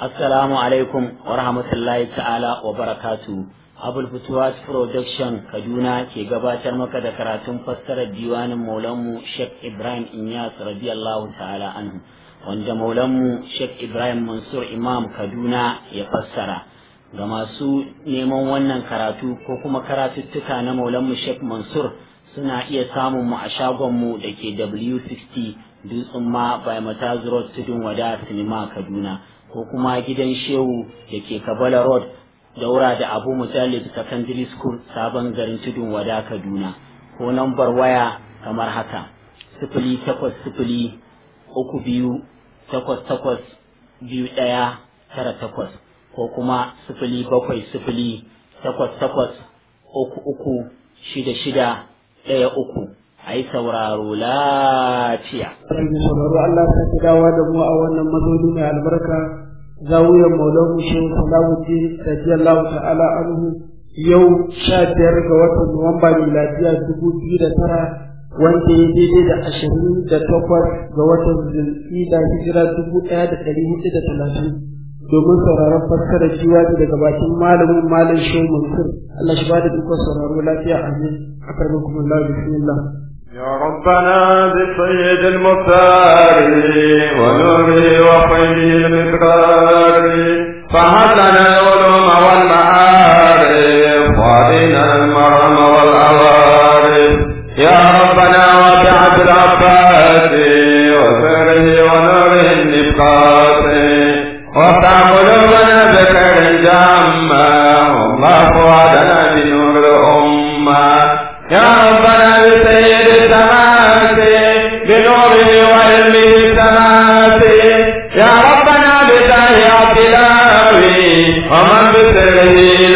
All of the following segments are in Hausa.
Assalamu alaikum wa rahmatullahi ta'ala wa barakatu. Abul Futuwas Production Kaduna ke gabatar maka da karatun fassarar diwanin Maulanmu Sheikh Ibrahim Inyas radiyallahu ta'ala anhu wanda Maulanmu Sheikh Ibrahim Mansur Imam Kaduna ya fassara. Ga masu neman wannan karatu ko kuma karatuttuka na Maulanmu Sheikh Mansur suna iya samun mu a shagonmu da ke W60 Dutsen ma by Mataz Road Tudun Wada Sinima Kaduna. ko kuma gidan shehu da ke kabala road daura da abu mujallid secondary school sabon garin tudun wada kaduna ko nambar waya kamar haka sifili takwas sifili uku biyu takwas takwas biyu ɗaya tara takwas ko kuma sifili bakwai sifili takwas takwas uku uku shida shida ɗaya uku a yi sauraro lafiya. sauraro Allah ta fi dawa da mu a wannan mazauni mai albarka zawiyar maulan shehu salamuddin radiyallahu ta'ala anhu yau sha biyar ga watan nuwamba miladiya dubu biyu da tara wanda ya daidai da ashirin da takwas ga watan zulhida hijira dubu ɗaya da ɗari hudu da talatin domin sauraron fassarar jiwaji daga bakin malamin malam shehu mansur Allah shi ba da dukkan sauraro lafiya amin akarmakum Allah bismillah يا ربنا بسيد المختار ونوره وخير المقدار فهب لنا العلوم والمعارف وارنا المرم والعوارف يا ربنا وسعت العباس وسره ونوره النبقات وافتح قلوبنا بخير جامة والله وعدنا بنور الأمة يا ربنا بسيد السماوات بنوره وعلمه السماوات يا ربنا بتاه عبدلاوي ومن بسره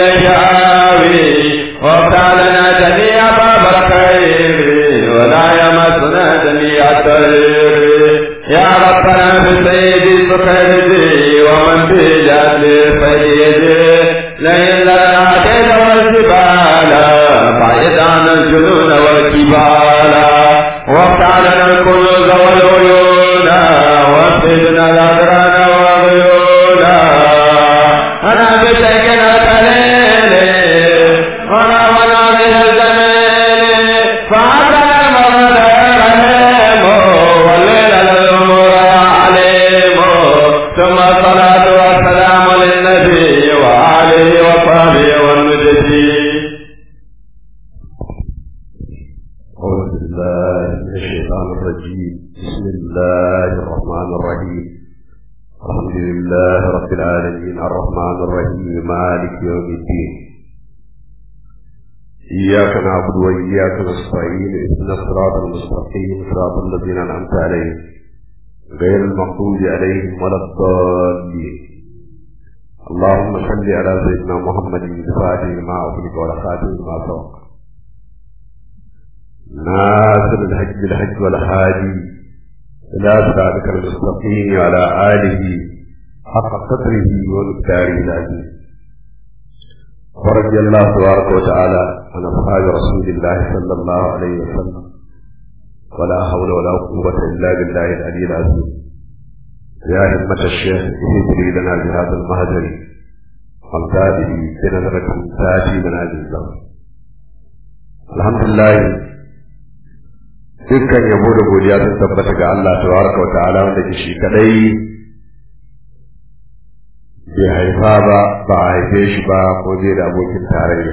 لجاوي وافتح لنا جميع باب الخير ولا يمسنا جميع الخير يا ربنا بسيد سخير ومن بجهل سيد لئن لنا عدد والجبال بعيد عن الجنون والكبال وافتح لنا الكنوز والعيون واسقنا الأدران والغيون أنا بشكل كليل ولا ولا من الجميل فعسى المرض رحيم والليل الأمور عليم ثم الصلاة والسلام للنبي وآله وصحبه والمجدين أعوذ بالله من الشيطان الرجيم بسم الله الرحمن الرحيم الحمد لله رب العالمين الرحمن الرحيم مالك يوم الدين إياك نعبد وإياك نستعين اهدنا الصراط المستقيم صراط الذين أنعمت عليهم غير المغضوب عليهم ولا الضالين اللهم صل على سيدنا محمد الفاتح لما أغلق والخاتم لما سبق ناصر الحج بالحج والهادي إلى صراطك المستقيم وعلى آله حق قدره ومقداره العظيم ورضي الله تبارك وتعالى عن أصحاب رسول الله صلى الله عليه وسلم ولا حول ولا قوة إلا بالله العلي العظيم يا همة الشيخ اهدري لنا بهذا المهجر والتابع بنظرة تاتي منازل الله الحمد لله dukkan yabo da godiya sun tabbata ga Allah tabaraka wa ta'ala wanda ke shi kadai bai haifa ba ba a haife shi ba ko zai da abokin tarayya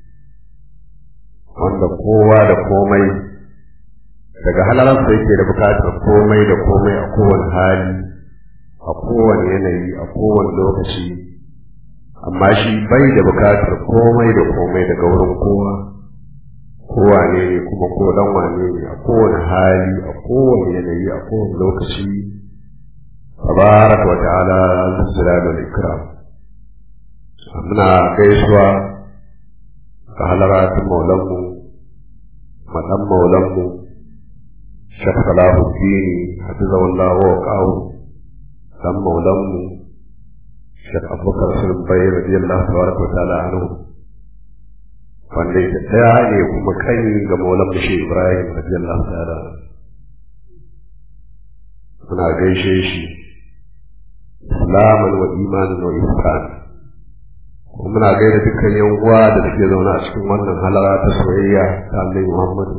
wanda kowa da komai daga halalansa yake da bukatar komai da komai a kowane hali a kowane yanayi a kowane lokaci amma shi bai da bukatar komai da komai daga wurin kowa kowane ne kuma ko dan wane ne a kowane hali a kowane yanayi a kowane lokaci tabaraka wa ta'ala zuzula da ikram muna gaisuwa ga halaratun maulanmu madan maulanmu shaf salahuddin hafizahullah wa qawu dan maulanmu shaf abubakar sulbai radiyallahu tabaraka wa ta'ala anhu wanda ita ɗaya ne kuma kai ga maulan bashi ibrahim radiyallahu ta'ala muna gaishe shi islaman wa imanin wa ihsan kuma muna gaida dukkan yan uwa da suke zaune a cikin wannan halara ta soyayya ta Annabi Muhammadu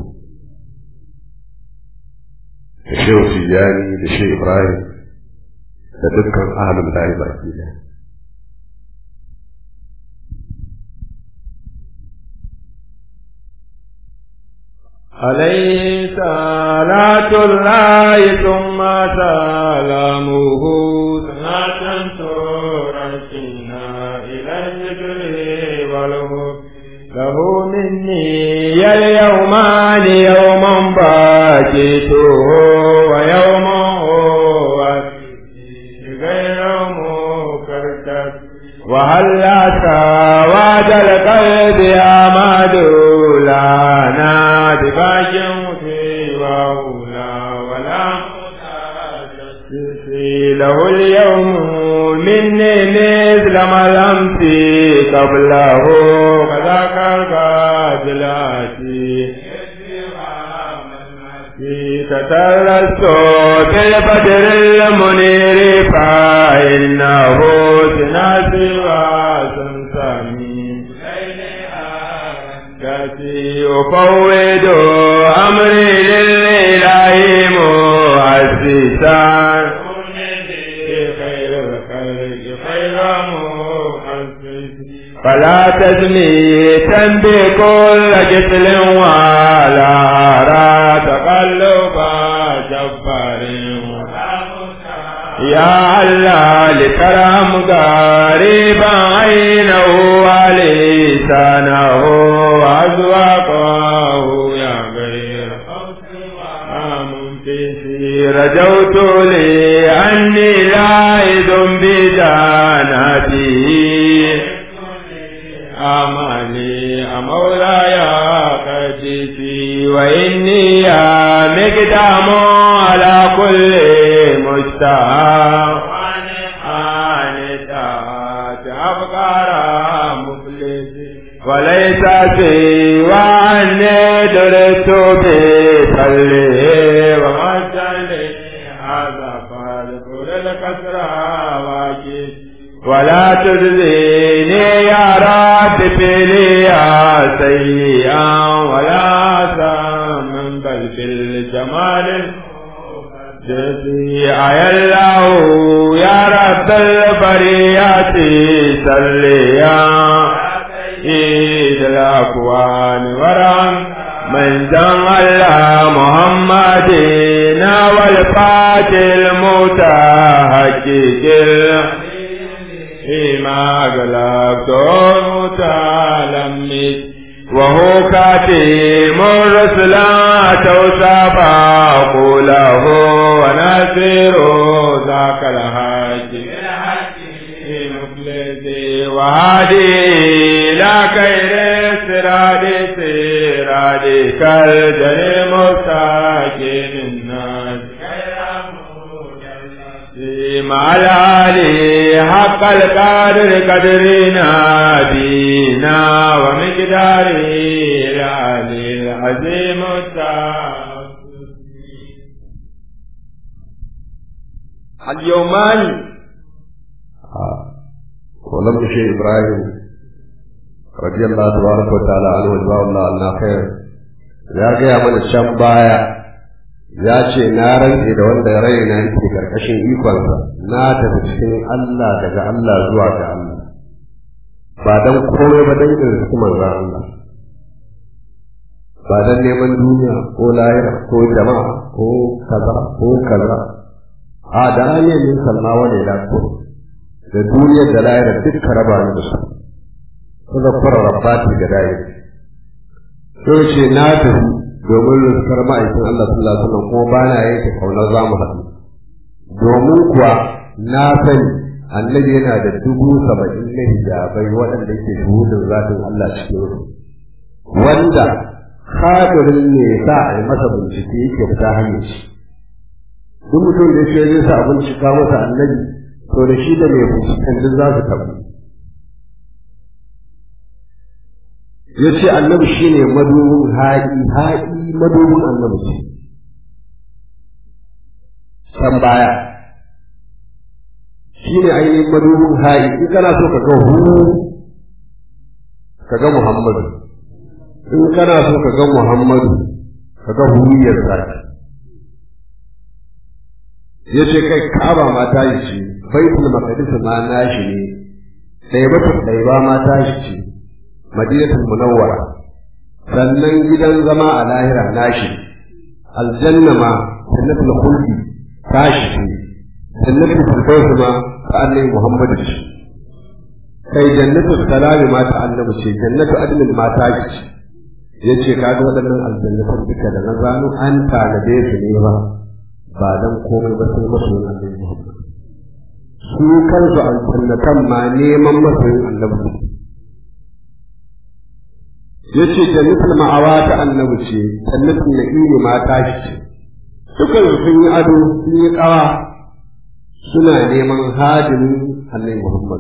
da Shehu Tijjani da Shehu Ibrahim da dukkan ahlul lahi baki ɗaya عليه صلاة الله ثم سلامه صلاة ترسلنا إلى الذكر والهب له مني اليومان يوما باكته ويوما هو غير مكركب وهل سواد القلب أمد لنا بباج سواه ولا له اليوم مني مثل ما لم في قبله كذاك القاتلاتي تتلست بالبدر المنير فإنه سناسي وسنسامي كاتي أفوض أمري لله مؤسسا خير الخلق خير مؤسس فلا تزني تنبي كل جسل ولا أرى تقلب جبار يا الله لكرم قريبا عينه ولسانه وأذواقه يا غير منتسي رجوت لي أني لاعذ بدانته أماني مولاي قدسي وإني يا مقدام على كل مجتهى آنتات أفكار مفلس وليس سوى أني درست بفله ومجلي هذا فالفر الكسرى واجد ولا تجزيني يا رب بليا سيئا ولا ساما بل بالجمال جزي أي الله يا رب البريات سليا إيد الأكوان ورم من دم الله محمد والفاتح المتحقق فيما قلبت متلمس وهو كاتم الرسل توسف قوله ونسير ذاك الحج وهادي لا خير سراد سراد كالجن مستقيم الناس مع العلي حق القدر قدرنا دينا ومقداره العلي العظيم اليومان ولم شيء إبراهيم رضي الله تبارك وتعالى عنه وجزاه الله عنا خير ya gaya mana can baya ya ce na rantse da wanda raina yake karkashin ikonsa na tafi cikin Allah daga Allah zuwa ga Allah ba dan komai ba dan irin manzon Allah ba dan neman duniya ko lahira ko jama'a ko kaza ko kaza a da hanyar yin salma wani da ko da duniyar da lahira duka raba ni da su kuma fara rabbati da dai sai ce na tafi domin riskar ma'aikin Allah sallallahu alaihi wasallam kuma ba na yanke kaunar za mu haɗu domin kuwa na sani annabi yana da dubu saba'in na hijabai waɗanda ke shuhudin zatin Allah cikin su wanda kadirin ne sa a yi masa bincike yake fita hanyar shi duk mutum da shi zai sa bincika masa annabi to da shi da mai binciken duk za su tabu ya ce annabi shi ne madubin haƙi haƙi madubin annabi ce can baya shi shine ainihin madubin hayi in kana so ka ga hu ka ga Muhammadu in kana so ka ga Muhammadu ka ga huriyar zaki yace kai Ka'aba ma ta yi ce Baitul Maqdis ma nashi ne Ɗaibatul Ɗaiba ma ta shi ce Madinatul Munawwara sannan gidan zama a lahira nashi aljanna ma jannatul khuldi tashi ce jannatul firdaus ma ta annabi Muhammadu ce kai jannatul salami ma ta annabi ce jannatul adnin ma ta ce yace kaga waɗannan aljannatan duka da na zano an tanade su ne ba ba dan komai ba sai masoyin annabi Muhammad su kansu aljannatan ma neman masoyin annabi yace jannatul ma'awa ta annabi ce jannatul na'imi ma ta ce dukan sun yi ado sun yi kawa suna neman hadimin annabi Muhammad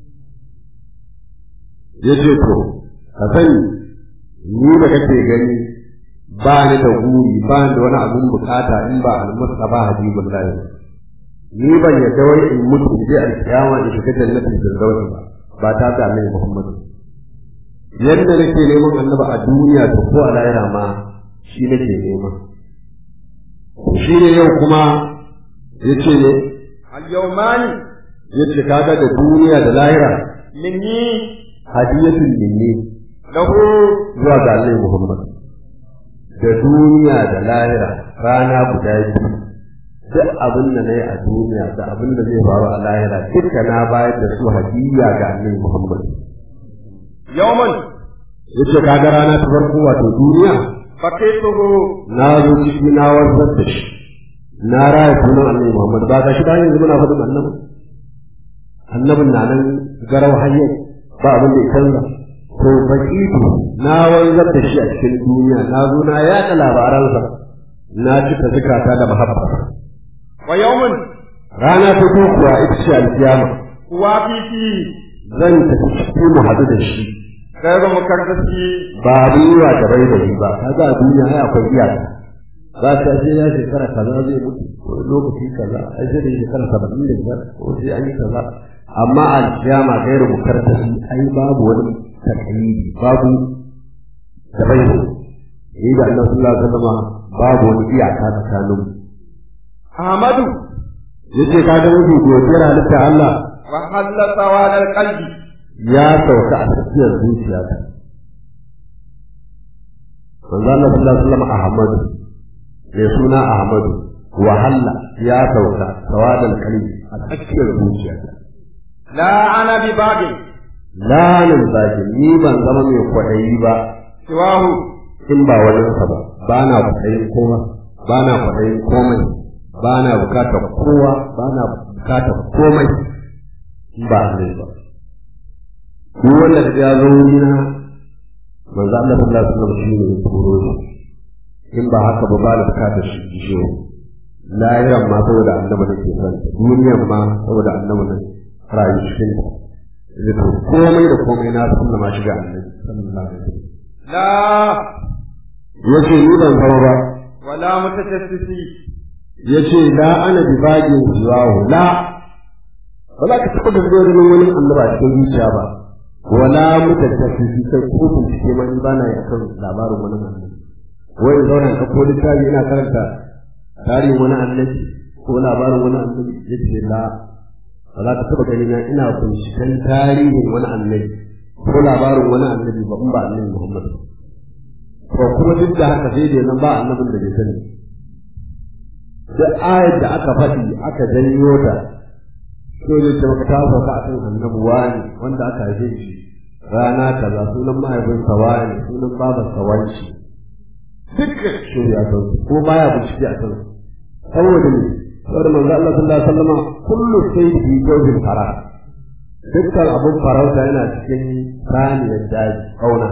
yace to ka sani ni da kake gani ba ni da guri ba ni da wani abun bukata in ba al-mustafa habibullahi ni ban yadda wai in mutu in je alkiyama in shiga jannatin firdaus ba ba ta da annabi Muhammad yadda nake neman annaba a duniya to ko a lahira ma shi nake nema shi ne yau kuma yace ne al-yawmani yace kaga da duniya da lahira minni hadiyatul minni lahu zuwa ga annabi Muhammad da duniya da lahira rana guda biyu duk abin da na yi a duniya da abin da zai faru a lahira duka na bayar da su hadiya ga annabi Muhammad yawman yace kaga rana ta farko wato duniya faqituhu na zo ciki na warzar da shi na raya sunan annabi Muhammad ba ga shi da yanzu muna faɗin annabi annabin na nan garau hayyar ba abin da ya canza to baqitu na wanzar da shi a cikin duniya na zo na yaɗa labaransa na cika zikata da mahabba wa yawman rana ta biyu kuwa ita ce alkiyama wa fifi zan tafi cikin mu haɗu da shi gairu mukarrasi ba abin yi wa da bai da shi ba kaga a duniya ai akwai iyaka ba ta ce ya shekara kaza zai mutu ko lokaci kaza ai sai da shekara saba'in da biyar ko sai an yi kaza amma alkiyama gairu mukarrasi ai babu wani takalidi babu da bai da ni da Allah sallallahu alaihi wasallam babu wani iyaka tsakanin mu ahmadu yace kaga mafi godiyar halitta Allah wa halla sawal al-qalbi ya sauka a tsakiyar zuciyata manzo Allah sallallahu alaihi wasallam Ahmadu mai suna Ahmadu wahalla ya sauka tawadal kalbi a tsakiyar zuciyata la ana bi babi lanin zaki ni ban zama mai kwaɗayi ba siwahu in ba wani sa ba ba na kwaɗayin kowa ba na kwaɗayin komai ba na bukatar kowa ba na bukatar komai in ba ne ba duk wanda ka ya zo wurina manzo Allah sallallahu alaihi wasallam shi ne ya turo shi in ba haka ba ba da bukatar shi shi lahiran ma saboda annabi nake son duniyan ma saboda annabi ne rayu cikin ta zai to komai da komai na sunna ma shiga annabi sallallahu alaihi wasallam la yace ni ban zama ba wala mutajassisi yace la ana bi bagin ziwahu la ba za ka taɓa da ganin wani annaba cikin zuciya ba wala mutattafi sai ko bincike ma in ba na yi akan labarin wani annabi wai in zauna ka ko littafi ina karanta tarihin wani annabi ko labarin wani annabi yace la ba za ka taɓa gani na ina binciken tarihin wani annabi ko labarin wani annabi ba in ba annabi Muhammad ba kuma duk da haka sai dai nan ba annabin da bai sani da ayar da aka faɗi aka janyo ta so ne ta maka ta sauka akan annabi wani wanda aka haife shi rana kaza sunan mahaifinsa wani sunan babarsa wanci dukkan shi ya san ko baya bincike a kan saboda ne saboda manzo Allah sallallahu alaihi wasallam kullu sayyi jawzin fara dukkan abun farauta yana cikin saniyar daji kauna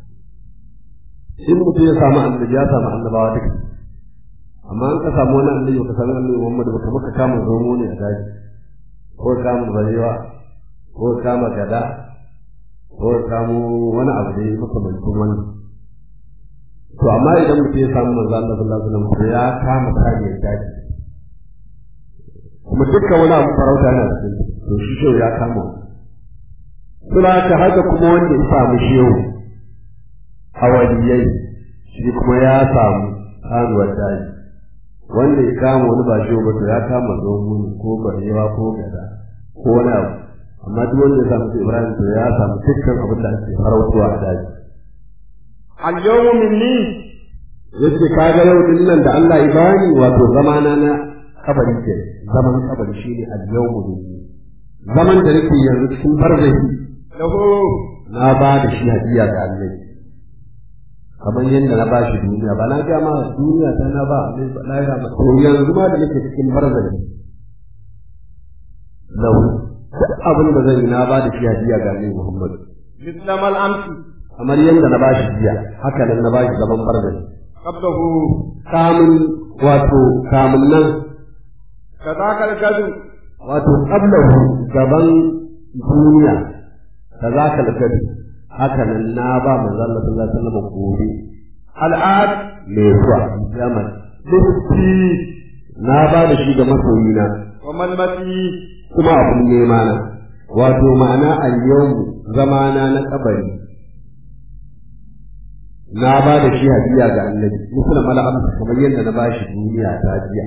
in mutum ya samu annabi ya samu annabawa duka amma an ka samu wani annabi ka samu annabi Muhammad baka maka kama zomo ne a daji ko kama barewa ko kama gada ko kamo wani abu da ya makamancin wannan to amma idan mutum ya samu manzo Allah sallallahu alaihi wasallam to ya kama saniyar daji kuma dukkan wani abu farauta yana cikin to shi shehu ya kama suna ta haka kuma wanda ya samu shehu a waliyai shi kuma ya samu kanuwar daji wanda ya kama wani ba shehu ba to ya kama zomo ko barewa ko gada ko wani abu amma duk wanda ya samu su ibrahim to ya samu dukkan abin da ake farautuwa a daji al-yawmu minni yace kaga yau din nan da Allah ya bani wato zamana na kabari ke zaman kabari shine al-yawmu minni zaman da nake yanzu cikin barzahi lahu na ba da shi hadiya ga Allah kamar yadda na ba shi duniya ba na ga ma duniya ta na ba Allah ba lahira ma to yanzu ma da nake cikin barzahi lahu duk abin da zan yi na ba da shi hadiya ga Allah Muhammad mithla mal amsi kamar yadda na ba shi jiya haka nan na ba shi zaman barzahi qablahu kamun wato kamun nan kadaka al-gadu wato qablahu gaban duniya kazaka al-gadi haka nan na ba manzo Allah sallallahu alaihi wasallam gobe al-ad me zuwa zaman dukki na ba da shi ga masoyina wa man mati kuma abun nema na wato ma'ana al-yawm zamana na kabari na ba da shi hadiya ga annabi musulman mala'am kamar yadda na ba shi duniya ta jiya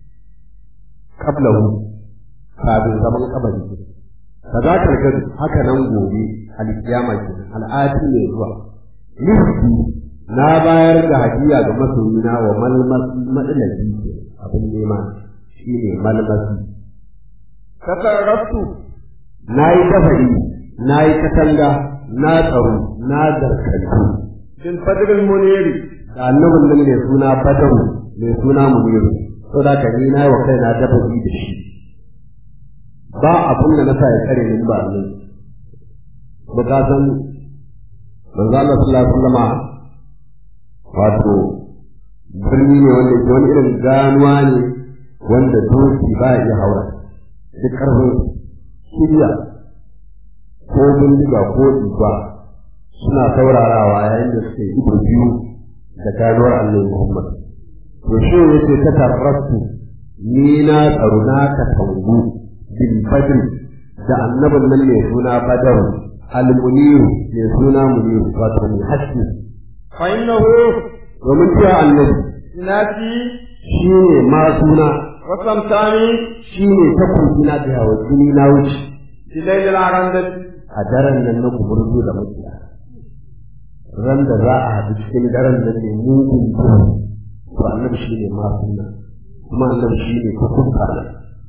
qablahu kafin zaman kabari ka za ka gado haka nan gobe alkiyama ke al'adi ne zuwa nufi na bayar da hadiya ga masoyina wa malmasi madalabi ke abin nema shi ne malmasi kasarrastu na yi dafari na yi katanga na tsaro na zarkantu bil fadl al-muniri da annabin nan mai suna badaru mai suna muniru so da ka ni na yi wa kaina dabari da shi ba abin da na sa ya kare ni ba ne ba ka san manzo Allah sallallahu alaihi wasallam wato birni ne wanda ke wani irin ganuwa ne wanda doki ba ya iya haura duk karfin shirya ko bindiga ko diba suna saurarawa yayin da suke ido biyu da ganuwar Allah Muhammad to shi yace ta tarrasu ni na tsaro na ka tangu bil badr da annabin nan ne suna badar al-munir ne suna munir wato mai haske fa innahu domin cewa annabi nati shi ne ma suna wa samtani shi ne takobi na da yawa jini na wuce fi layl al-arandati a daren nan na gumurzu da makiya ran da za a haɗu cikin daren nan ne mugun duhu to annabi shi ne ma suna kuma annabi shi ne hukunta na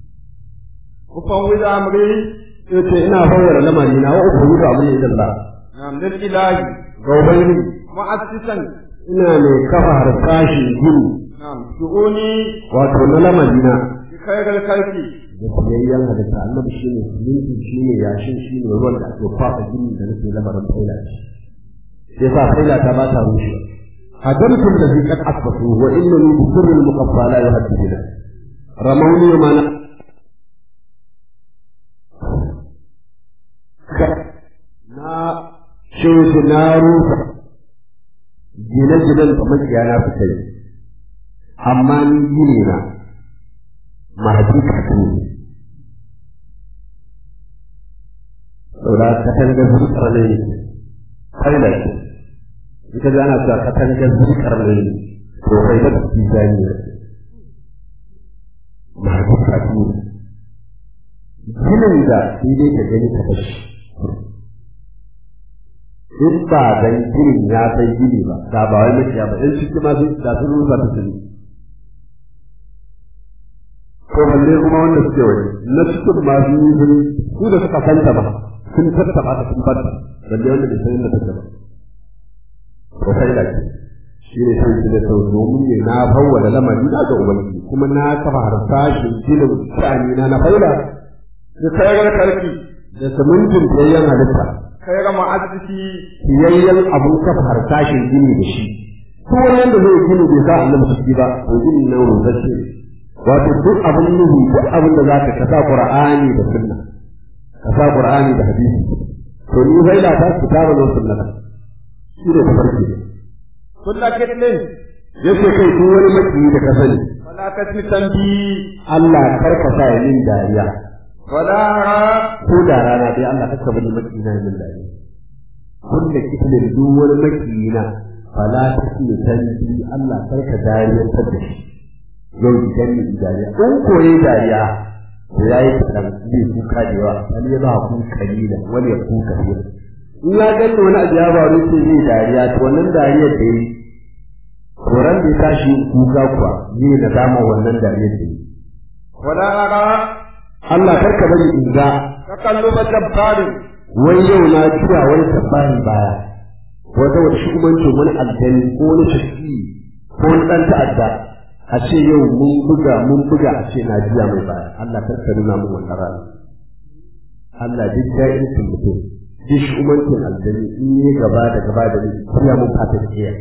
ufawwid amri yace ina bayyana lamari na wa uku da abin da Allah nam lil ilahi ga ubangiji mu'assisan ina mai kafa harsashin gini nam shu'uni wato na lamari na bi khairil khalqi da siyayyen halitta annabi shi ne siminti shi ne yashin shi ne ruwan da ake kwafa gini da nake lamarin faila shi yasa faila ta ba ta rushe هدمت الذي قد أسبقوا وإنني بسر المقفى لا يهددنا رموني ما ن... na shirku na rufa gine-ginen da makiya na fi kai amma ni gine na mahadi kasu ne saboda katangar zurkar ne kaila ce ita da ana cewa katangar zurkar ne to kai da su zani ne mahadi kasu ne ginin da sai dai ka gani ka bashi in ba dan ginin ya sai gini ba da ba wai makiya ba in cikin ma sai da sun rusa ta sani ko balle kuma wanda suke waje na cikin ma sun yi sun su da suka santa ba sun tattaba ta sun bata balle wanda bai san inda take ba ko sai da shi ne sai da sau domin ne na fawwala lamari na ga ubangiji kuma na kafa harsashin ginin sha'ani na na faila bi khairil khalqi da samuntin tsayayyen halitta khairu mu'assisi siyayyen abun kafa harsashin gini da shi ko wani wanda zai gini bai sa annabi ciki ba to gini nan rusasshe wato duk abin nuhu duk abin da zaka ka sa qur'ani da sunna ka sa qur'ani da hadisi to ni sai da ta kitaba da sunna shi ne tafarki kullu kitlin yace kai duk wani maki da ka sani wala tasmi tambi Allah karka sa yin dariya ولا أرى ko da rana dai Allah ka saba ni makina min dariya kullu kitlin duk wani makina fala tasmi tanbi Allah karka dariyar ta da shi yau idan ni dariya in koyi dariya to yayi kadan zai kuka da yawa wani ya ba ku kalila wani ya kuka fiye in ya gani wani abu ya faru sai zai dariya to wannan dariyar da yi koran da ya tashi kuka kuwa zai na dama wannan dariyar da yi ولا أرى Allah karka bari in ga تقلب جبار wai yau na juya wani tabbani baya wata wata shugabancin wani aljani ko wani shafi ko wani ɗan ta'adda a ce yau mun buga mun buga a ce na juya mai baya Allah kar ka nuna mun wannan rana Allah duk da'in sun mutum duk shugabancin aljani in yi gaba da gaba da ni juya mun fata jiya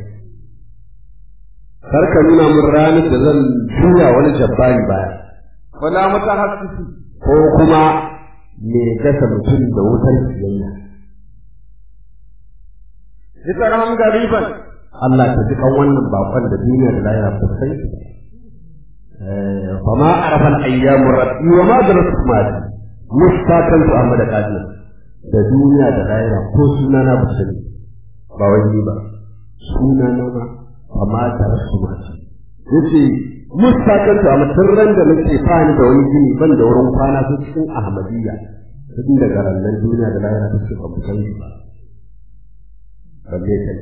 kar ka nuna mun ranar da zan juya wani jabbani baya ولا متحسس ko kuma me gasa mutum da wutar kiyayya ذكرهم غريبا Allah ta ji kan wannan bakon da duniya da lahira ba sai fa ma arafa al-ayyam rabbi wa ma daratu mali mustaqan tu amma da kadir da duniya da lahira ko suna na ba sani ba wani ba suna na ma fa ma daratu mali yace mustaqan tu amma sirran da nake fani da wani gini ban da wurin kwana su cikin ahmadiyya tun daga rannan duniya da lahira su ba ku sani ba balle kai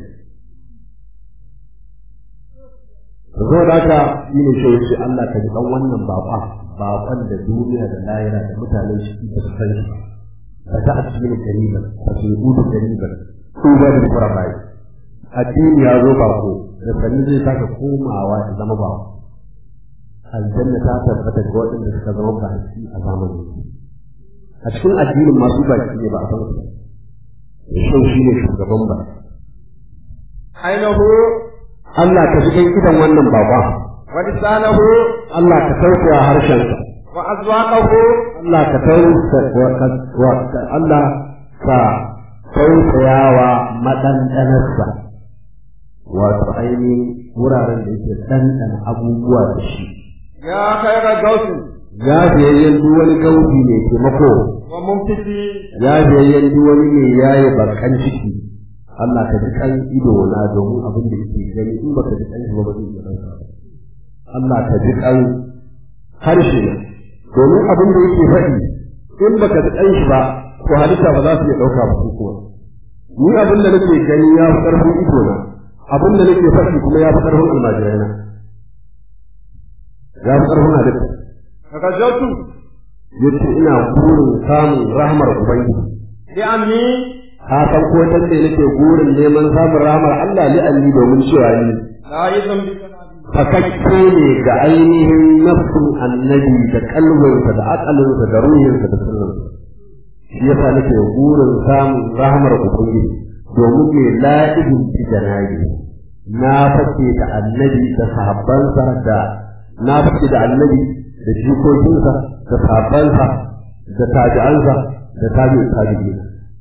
zo da haka shi ne shi yace Allah ka ji dan wannan baba baban da duniya da lahira da mutanen shi ba su san shi ba ta asmin gariban ba su gudu gariban su ba da kurabai addini ya zo ba ko da sanin zai taka komawa ya zama ba aljanna ta tabbata ga waɗanda suka zama baki a zamanin a cikin addinin masu baki ne ba a san su shi shi ne shugaban ba عينه Allah ka ji kan idan wannan baba ولسانه Allah ka tausaya harshensa وأذواقه Allah ka tausaya Allah ka tausayawa maɗanɗanarsa wato ainihin wuraren da yake ɗanɗana abubuwa da shi يا خير غوث ya biyayyen duk wani gaubi mai taimako ومنفتي ya biyayyen duk wani mai yaye barkan ciki Allah ka ji kan ido na domin abin da yake gani in baka ji kan shi ba ba zai iya ɗauka ba Allah ka ji kan harshe na domin abin da yake faɗi in baka ji kan shi ba to halitta ba za su iya ɗauka ba su kuma ni abin da nake gani ya fi ƙarfin ido na abin da nake faɗi kuma ya fi ƙarfin almajirai na ya fi ƙarfin halitta رجوت yace ina burin samun rahmar ubangiji لأني ka san ko dan da nake gurin neman samun rahmar Allah li anni domin cewa ni لا يزن بك fakakke ne ga ainihin nafsin annabi da kalbinsa da akalinsa da ruhinsa da sirrinsa shi yasa nake gurin samun rahmar ubangiji domin mai la'ibin fi janabi na fake da annabi da sahabbansa da na fake da annabi da jikokinsa da sahabbansa da tabi'ansa da tabi'in tabi'ina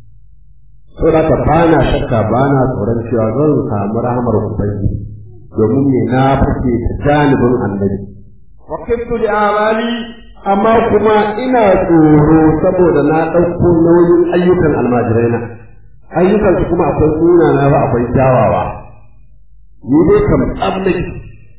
so da ka bana shakka bana tsoron cewa zan samu rahmar ubangiji domin me na fake da janibin annabi وكبت لأعمالي amma kuma ina tsoro saboda na ɗauko nauyin ayyukan almajirai na ayyukan su kuma akwai sunana ba akwai kyawawa ni dai kam tsabnaki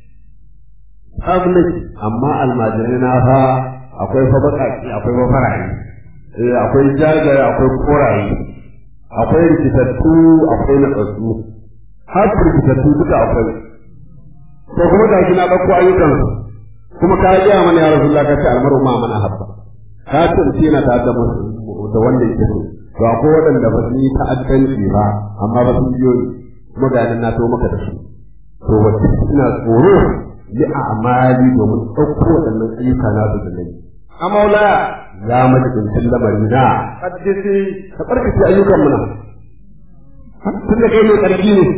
tsabnaki amma almajirai na fa akwai fa baƙaƙi akwai fa faraye eh akwai jagaye akwai koraye akwai rikitattu akwai natsatsu har rikitattu duka akwai to kuma ga shi na ɗauko ayyukan su kuma ka yi mana ya rasulullah ka ce almaru ma mana habba ka ce mutum yana tare da mu- da wanda yake so to akwai waɗanda ba su yi ta'addanci ba amma ba sun biyo ni kuma ga nan na to maka da su to wacce ina tsoro yi a amali domin ɗauko waɗannan ayyuka na su da nayi أمولاي ya majibincin lamari na قدسي ka ɓarkace ayyukan mu na tun da kai mai ƙarfi ne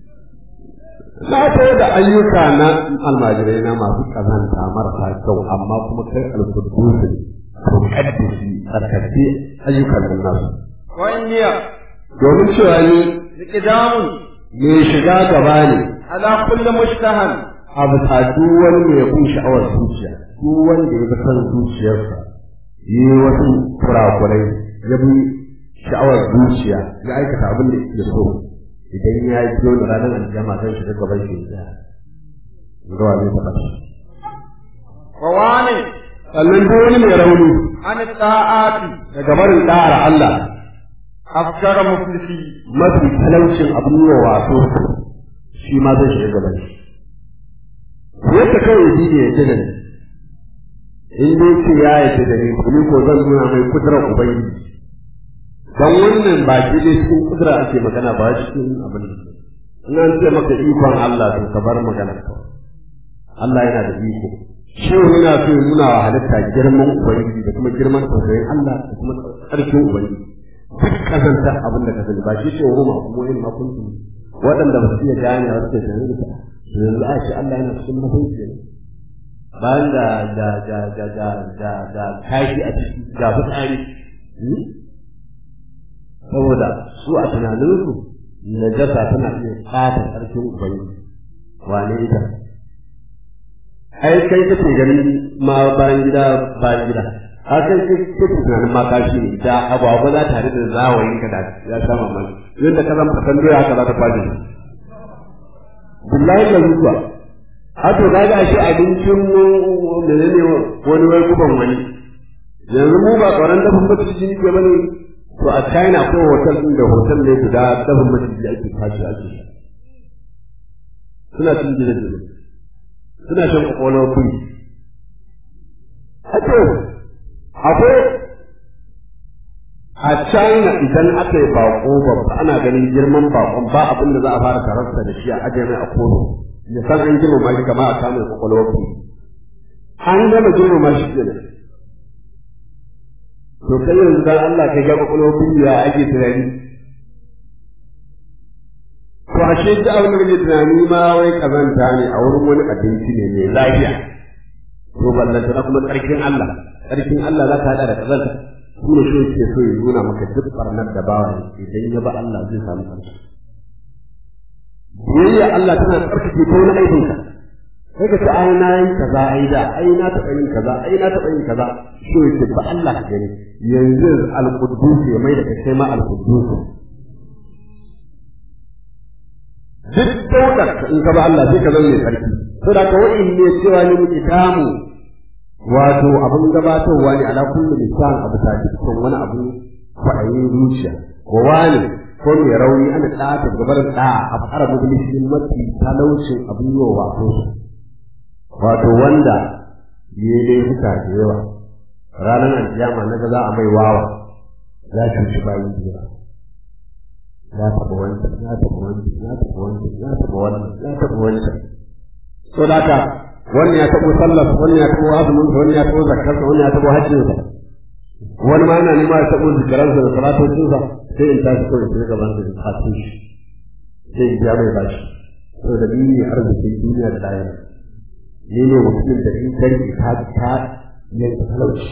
na tsaye da ayyuka na almajirai na masu ƙazanta marasa kyau amma kuma kai alkudusu ne to kaddisi tsarkace ayyukan nan nasu وإني domin cewa ni إقدام mai shiga gaba ne على كل مشتهى a bisa duk wani mai bin sha'awar zuciya duk wanda ya ga san zuciyarsa yi wasu kurakurai ya bi sha'awar zuciya ya aikata abin da ya so idan ya yi biyo da ranar aljama zan shiga gaban shi ya zuwa zai taɓa shi. وواني Sannan duk wani mai rauni عن الطاعات daga barin ɗa'ar Allah أفجر مفلسي mafi talaucin abin yi wa wato shi ma zai shiga gaban shi. Yadda kawai ji ne ya ji da ni. In dai ce ya yi da ni, ni ko zan nuna mai kudurar Ubangiji. Don wannan ba shi dai cikin kudura ake magana ba cikin abin da. In an ce maka ikon Allah to ka bar magana kawai. Allah yana da iko. Shehu yana so ya nuna wa halitta girman Ubangiji da kuma girman tausayin Allah da kuma ƙarfin Ubangiji. Duk kazanta abin da ka sani ba shi ce wa ma kuma yin makuntu waɗanda ba su iya gane wasu ke sanin da yanzu a ce Allah yana cikin mahaifi ne. Bayan da da da da da da da kashi a ciki ga fitsari. Saboda su a tunaninsu najasa tana iya ɓata ƙarfin Ubangiji. Wane ita? ai kai kake ganin ma bayan gida bayan gida a kai kake tunanin ma kashi ne da agwagwa za ta da zawayin ka da ya sama mai yadda ka zama kasan doya haka za ta kwashe billahi la zuwa a to ga ga shi abincin mu menene wani wai kuban wani yanzu mu ba tsoron dafin maciji ke bane to a China ko hotel din da hotel ne guda dafin maciji ake kwashe ake suna cin gidaje suna shan kwakwalwar kuri. Hato, akwai a China idan aka yi bako babba ana ganin girman bakon ba abin da za a fara tararsa da shi a ajiye mai a kono. Ya san an girmama shi kama a samun kwakwalwar kuri. An gama girmama shi kenan. To kai yanzu dan Allah kai ga kwakwalwar kuri ya ake tunani. To ashe duk abin da kake tunani ma wai kazanta ne a wurin wani abinci ne mai lafiya. To ballanta na kuma tsarkin Allah, tsarkin Allah za ka haɗa da kazanta. Shi ne shi ke so ya nuna maka duk barnar da bawa idan ya ba Allah zai samu ƙarshe. Biyayya Allah tana tsarkake ta wani aikinka. Sai ka ce ai na yi kaza ai da ai na taɓa yin kaza ai na taɓa yin kaza. Shi ne ke ba Allah ka gani yanzu al-Quddus ya mai da kai ma al-Quddus. duk daudar in ka ba Allah sai ka zama mai sarki saboda ka wa'in ne cewa ne muke damu wato abin gabatarwa ne ala kullu lisan abu ta dukkan wani abu kwaɗayin zuciya ko wani ko mai rauni ana ɗata gabar da a fara mublisin mafi talaucin abin yi wa wato wato wanda ya yi laifuka da yawa ranar alkiyama na ga za a mai wawa ya cuci bayan jira ya taɓa wancan ya taɓa wancan ya taɓa wancan ya taɓa wannan ya taɓa wancan so da haka wannan ya taɓa sallar wannan ya taɓa azumin wannan ya taɓa zakar wannan ya taɓa hajjin sa wani ma yana nema ya taɓa zikaran sa da salatocin sa sai in tashi kawai sai gaban sa da hatsin shi sai in biya mai bashi so da ni ne arzikin duniya da lahira ni ne mutumin da in kai ka ta yanke talauci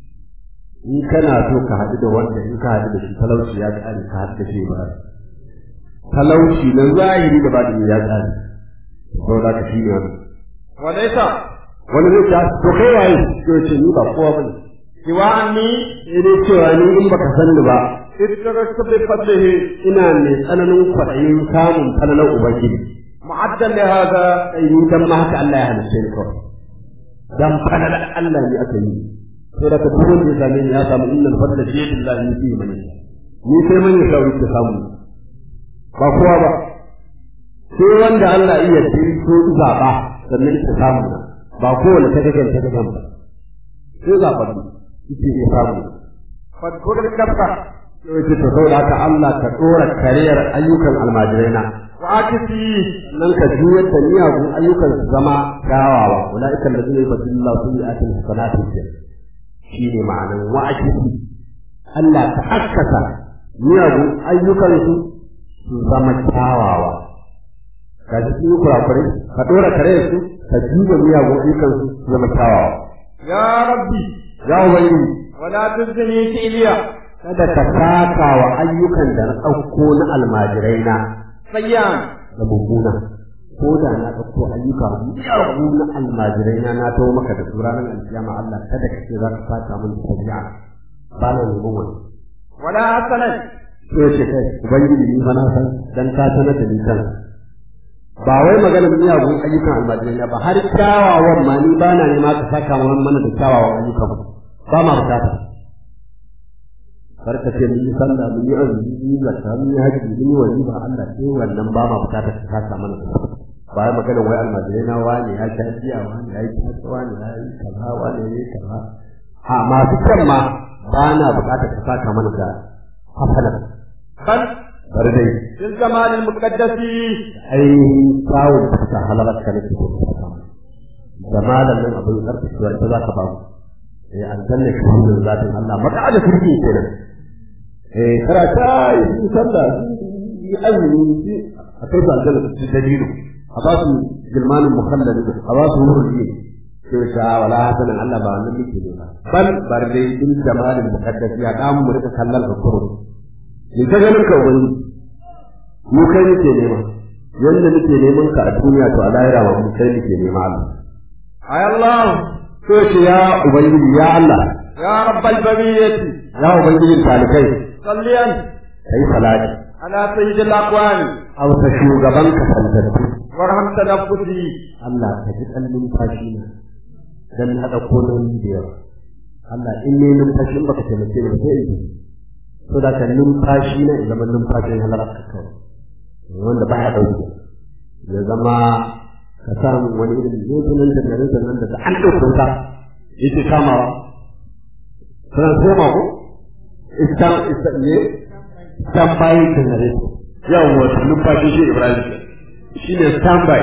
in kana so ka haɗu da wanda in ka haɗu da shi talauci ya ƙare ka haɗu da shi ba talauci na zahiri da ba da ya ƙare saboda ka shi ne wani walaisa wani zai ta to kai waye to ce ni ba kowa bane siwa anni sai dai cewa ni in baka san ni ba ittaqastu bi fadlihi ina mai tsananin kwaɗayin samun falalar ubangiji mu'addan li hadha sai ni dan ma haka Allah ya halitta ni kawai dan falalar Allah ne aka yi sai da duk wanda ya same ni ya samu innal fadla bi yadillahi yuti man yasha ni sai man yasha yake samu ba kowa ba sai wanda Allah iya tinto zaba sannan ta samu ba kowane ta gagan ta gagan ba sai zaba ne yake ya samu fadkur kafa sai ce to saboda haka Allah ka dora kariyar ayyukan almajirai na wa akisi nan ka juyar da miyagun ayyukan su zama gawawa ulaika alladhina yubadilullahu sayyi'atihim hasanatin shi ne ma'anan wa'ajibi Allah ta haskaka miyagun ayyukan su su zama kyawawa ka ji su kurakurai ka dora kare su ka juba miyagun ayyukan su su zama kyawawa ya rabbi ya ubangiji wala tuzni iliya kada ka saka wa ayyukan da na ɗauko na almajirai na sayyan da mummuna ko da na ɗauko ayyuka miyagu na almajirai na na tawo maka da su ranar alkiyama Allah kada ka ce za ka fata min da tabi'a ba na neman wani ولا حسنا sai ce kai ubangiji ni fa na san dan ka sanar da ni kan ba wai magana miyagun ayyukan almajirai na ba har kyawawan ma ni ba na nema ka saka mana da kyawawan ayyukan ba ma bukata karka ce mun yi sallah mun yi azumi mun yi zakka mun yi haji mun yi wajiba Allah sai wannan ba ma bukatar ka saka mana da ba ya magana wai almajirai na wani ya sha jiya wani ya yi kasa wani ya yi kaza wani ya yi kaza a masu kan ma ba na bukatar ka saka mana da hasanan بل bari dai في الزمان المقدس ainihin kyawun da suka halarar ka nake so ka saka mana da malam nan abin karfasuwa ita za ka ba mu eh aljanna shi ne zatin Allah maka da kirki kenan eh karata yi sallah yi azumi yi a kai su aljanna su dalilu a ba su gilmanin mukhallad a ba su wurin yi sai sha wala hasanan Allah ba wannan muke ne ba bal bar dai din jamalin muqaddas ya da mu rika kallon ka kuro ni ta ganin ka wani mu kai nake nema yanda nake neman ka a duniya to a lahira ma mu kai nake nema Allah أي الله to shi ya ubangiji ya Allah يا رب البرية ya ubangijin talikai صليا kai salati على سيد الأقوام a wata shugaban ka santattu وارحم تنفسي Allah ka ji ɗan numfashi na dan haɗa koloni da yawa Allah in ne numfashi in baka taimake ni ba sai in ji so da ka numfashi na ya zama numfashin halar ka kawai wanda ba ya ɗauke ya zama ka samu wani irin zotunan da garin nan da an ɗauke wuta yake kamawa suna koma ko istan istan ne stand by generator yawon wasu numfashi shi Ibrahim shi ne stand by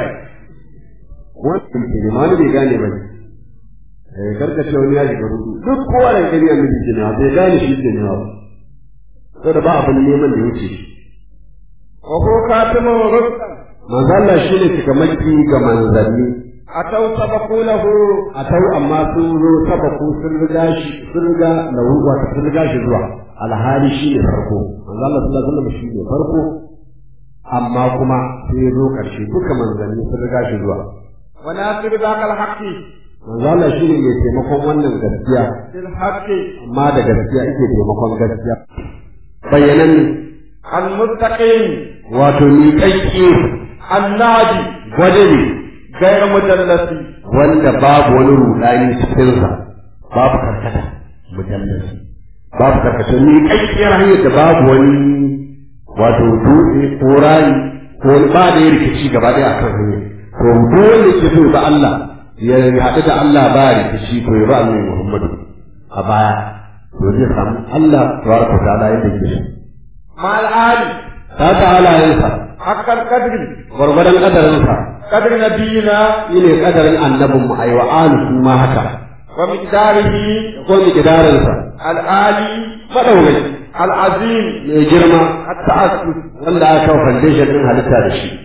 wannan ke ne wani bai gane ba ne eh karkace wani ya shiga rudu duk kowa da gani annabi ke ne bai gane shi ke ne ba saboda ba abin neman da wuce shi وهو خاتم الرسل manzo Allah shi ne cikamaki ga manzanni أتوا سبقوا له a tau amma sun zo sabaku sun riga shi sun riga lahu wato sun riga shi zuwa alhali shi ne farko manzo Allah sallallahu alaihi wasallam shi ne farko amma kuma sai ya zo karshe duka manzanni sun riga shi zuwa وناصر ذاك الحق manzo Allah shi ne mai taimakon wannan gaskiya بالحق amma da gaskiya ake taimakon gaskiya bayanan المستقيم wato ni kanki الناجي gwade ne غير مدلس wanda babu wani rudani cikinsa babu karkata mujallasi babu karkata ni kankiyar hanyar da babu wani wato dutse ko rani ko wani ba da ya rikici gaba ɗaya akan hanyar to dole ke so ga Allah ya haɗu da Allah ba rikici to ya ba annabi Muhammadu a baya to zai samu Allah tabaraka wa ta'ala yadda yake so مع العالي ta ta halayensa حق القدر gwargwadon kadarinsa قدر نبينا shi ne kadarin annabin mu aiwa alu su ma haka ومقداره ko miqdarinsa العالي madaukai العظيم mai girma ta'assus wanda aka kawo foundation din halitta da shi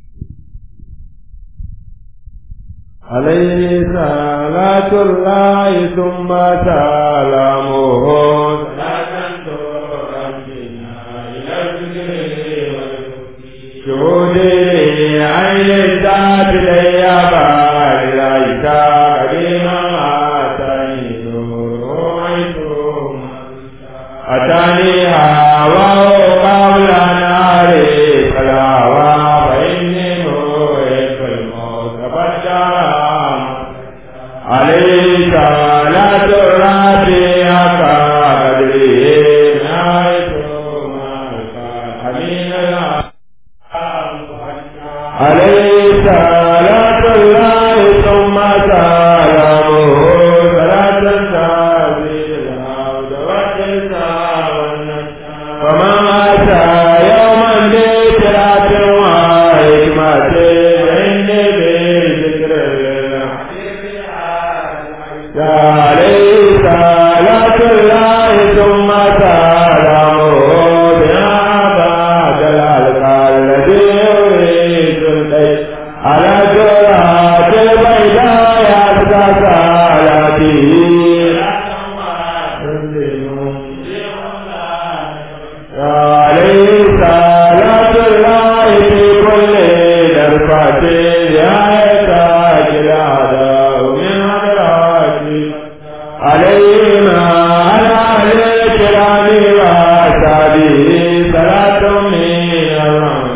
عليه صلاة الله ثم سلامه شهودي عين الذات لي بار ليس قديما أتاني أتاني هواه قبل نار فلاوى فإني مهيب الموت فالدام عليه صلاة الرابع كقدره نهاية حمين عليه صلاة الله ثم سلامه صلاة تزيد العبد والجزاء والنجاة ومن أتى يوما بثلاث وحكمة فإني بذكر الله عليه صلاة الله ثم سلامه بها بعد الألقى الذي يريد البيت على جرات البيضاء يبقى صلاته عليه صلاة الله في كل درفة يا تاج الأعداء من حضراتي علينا على أهل الكرام وأصحابه صلاة من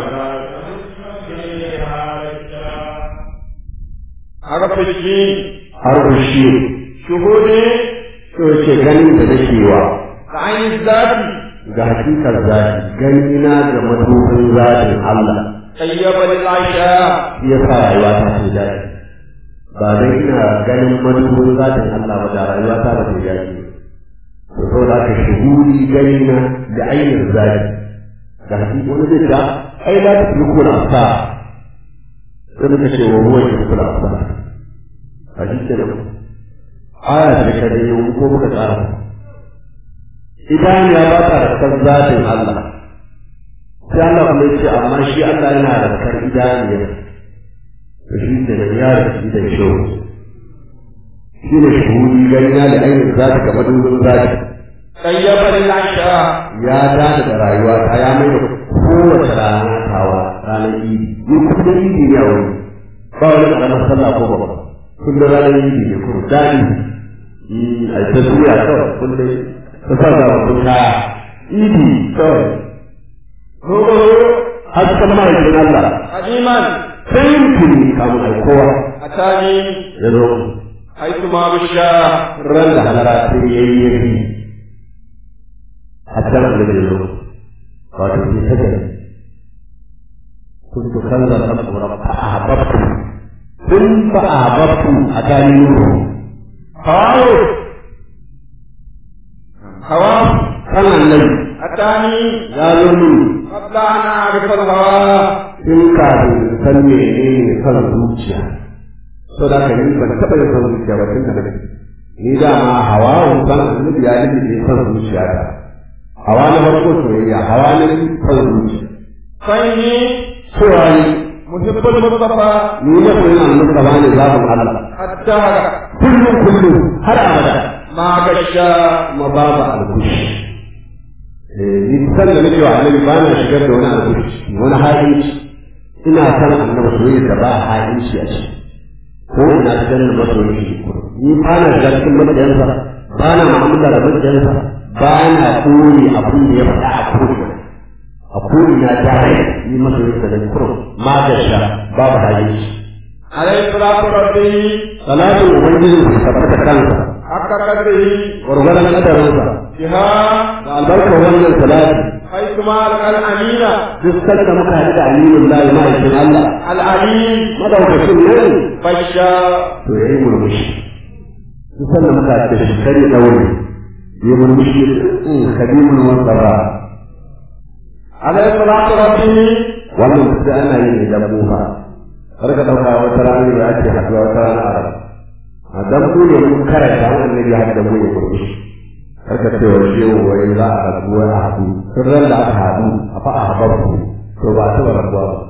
حرفشي harbushi شهودي to ce ganin da nake wa عين الذات ga hakikar zati gani na ga madubin zatin Allah طيب للعشاء shi ya sa rayuwa ta ce daɗi ba dai ina ganin madubin zatin Allah ba da rayuwa ta ba ta yi daɗi to so da aka shuhuri gani na da ainihin zati ga hakikar wani zai ta ai za ta fi kuna sa sai muka ce wa ruwan ki kuna sa a shi ke nan aya ta da kare yau ko muka tsara idan ya ba ta da kan zatin Allah sai Allah kuma ya ce amma shi Allah yana da kar idaniya to shi da ya da shi da shi shi ne shuhudi ganina da ainihin zati ga madubin zati طيب للعشاء ya dace da rayuwa ta ya mai da kowace rana tawa ranar idi ni kuma da idi ne a wani ba wani karamar sallah ko ba kun da ranar idi ne kuma daɗi a ta zuwa kawai kun dai ta sa ga mutum kaya idi kawai روحه har ta mahaifin Allah قديما sai tuni kamun ai kowa أتاني ya zo حيثما بشا ran da halara sai ya yi yabi hatta da ya zo wato ni ta gani كنت كنزا أبورا فأحببت ثم فأحببت أتاني نور هواه هواه كان النبي أتاني يا نور قبل أن أعرف الهوى in kafin san menene kan zuciya so da ka ni ban taɓa yin san zuciya ba tun da nake ni da ma hawa san annabi ya yi ne san zuciya ta hawa na farko soyayya hawa na biyu san zuciya فإني cewa ni محب المصطفى ni na koyi na annabi ba ne zaɓin Allah الدهر kullum kullum har abada ما غشا kuma babu alkushi ni san da nake wa annabi ba na shigar da wani alkushi wani ha'inci ina san annabi soyayya da ba ha'inci a ciki ko ina shigar da masoyi ni ba na shigar cikin mabiyansa ba na mu'amala da mabiyansa ba na koyi abin da ya faɗa a koyi a koyi na dare ni masoyi da ni kurum ma da sha babu ha'inci عليه الصلاة ربي salatin ubangiji su tabbata kansa حق قدره gwargwadon kadarinsa بها da albarkar wannan salati حيثما ألقى الأمين duk sanda muka haɗu da aminin lahi ma'aikin Allah العليم madaukakin nan بشا to ya yi murmushi duk sanda muka haɗu da shi kare ɗaure ya murmushi in kadimun wasara عليه الصلاة ربي wannan duk da ana yin idan mu fa kar ka ɗauka wata rana ne ake haɗuwa wata rana a rabu a dan mu ne mun karanta wannan ne ya haɗu da mu ya murmushi kar ka ce wa shehu wai za a haɗu wai a haɗu tun ran da aka haɗu a fa a haɓar to ba a taɓa rabuwa ba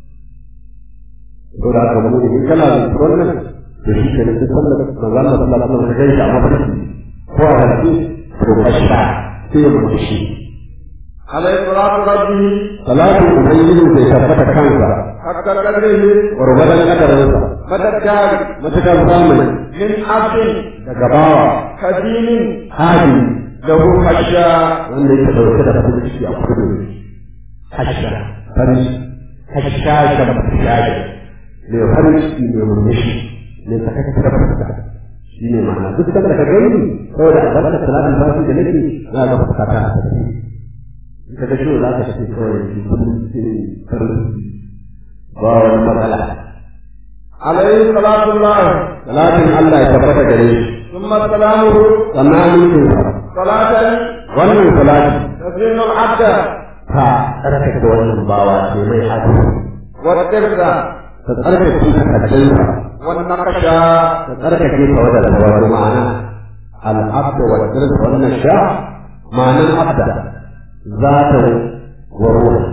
ko da aka mu in kana da wannan to shi ke nan sallar manzon Allah sallallahu alaihi wasallam kai shi a mafarki ko a hadisi to bashra sai mu shi عليه الصلاة ربي salatu ubangiji sai tabbata kansa حق قدره gwargwadon kadarinsa مدى الدار matukar zamani من عبد daga bawa قديم hadi له حشا wanda yake dauke da farin ciki a kudu hasha farin hasha da mutane mai farin ciki mai murmushi mai sakakka fuska shi ne ma'ana duk da ka gani saboda albarkar salatin fasi da nake za ga fuska ta tafi ka ga shi za ka tafi kawai shi kullum cikin farin ciki ba wani matsala عليه صلاة الله salatin Allah ya tabbata gare shi ثم سلامه sannan amincin sa صلاة wannan salati تزين العبد ta tsarkake wannan bawa ce mai hadu والترس ta tsarkake takardunsa والنقشا ta tsarkake ta wadda da wani ma'ana al'abda wa dirsa wannan sha ma'anan abda za ta wa ruwa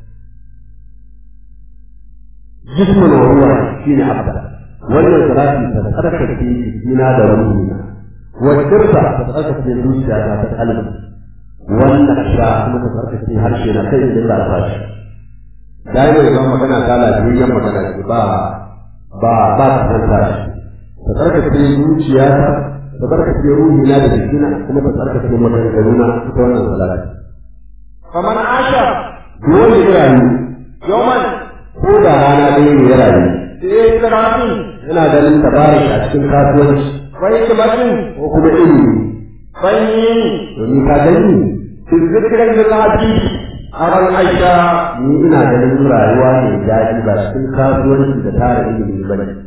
jismin wa ruwa shine abda wannan salati ta tsarkake jikina da ruhina wa dirsa ta tsarkake zuciya ta ta kalbi wannan sha kuma ta tsarkake harshe na kai da za ta shi dai mai zama magana ta lafiyayyen magana ce ba ba ba ta tantara shi ta tsarkake zuciya ta tsarkake ruhina da jikina kuma ta tsarkake maganganuna ita wannan salati فمن عاش dole ya rayu يوما ko da rana ɗaya ne ya rayu في إسراف yana ganin tabarik a cikin kasuwanci وحكمة ko kuma ilimi فإني domin ka gani في الذكر للعبيد أرى العيشة ni ina ganin rayuwa ne daɗi ba cikin kasuwanci da tara ilimi ba ne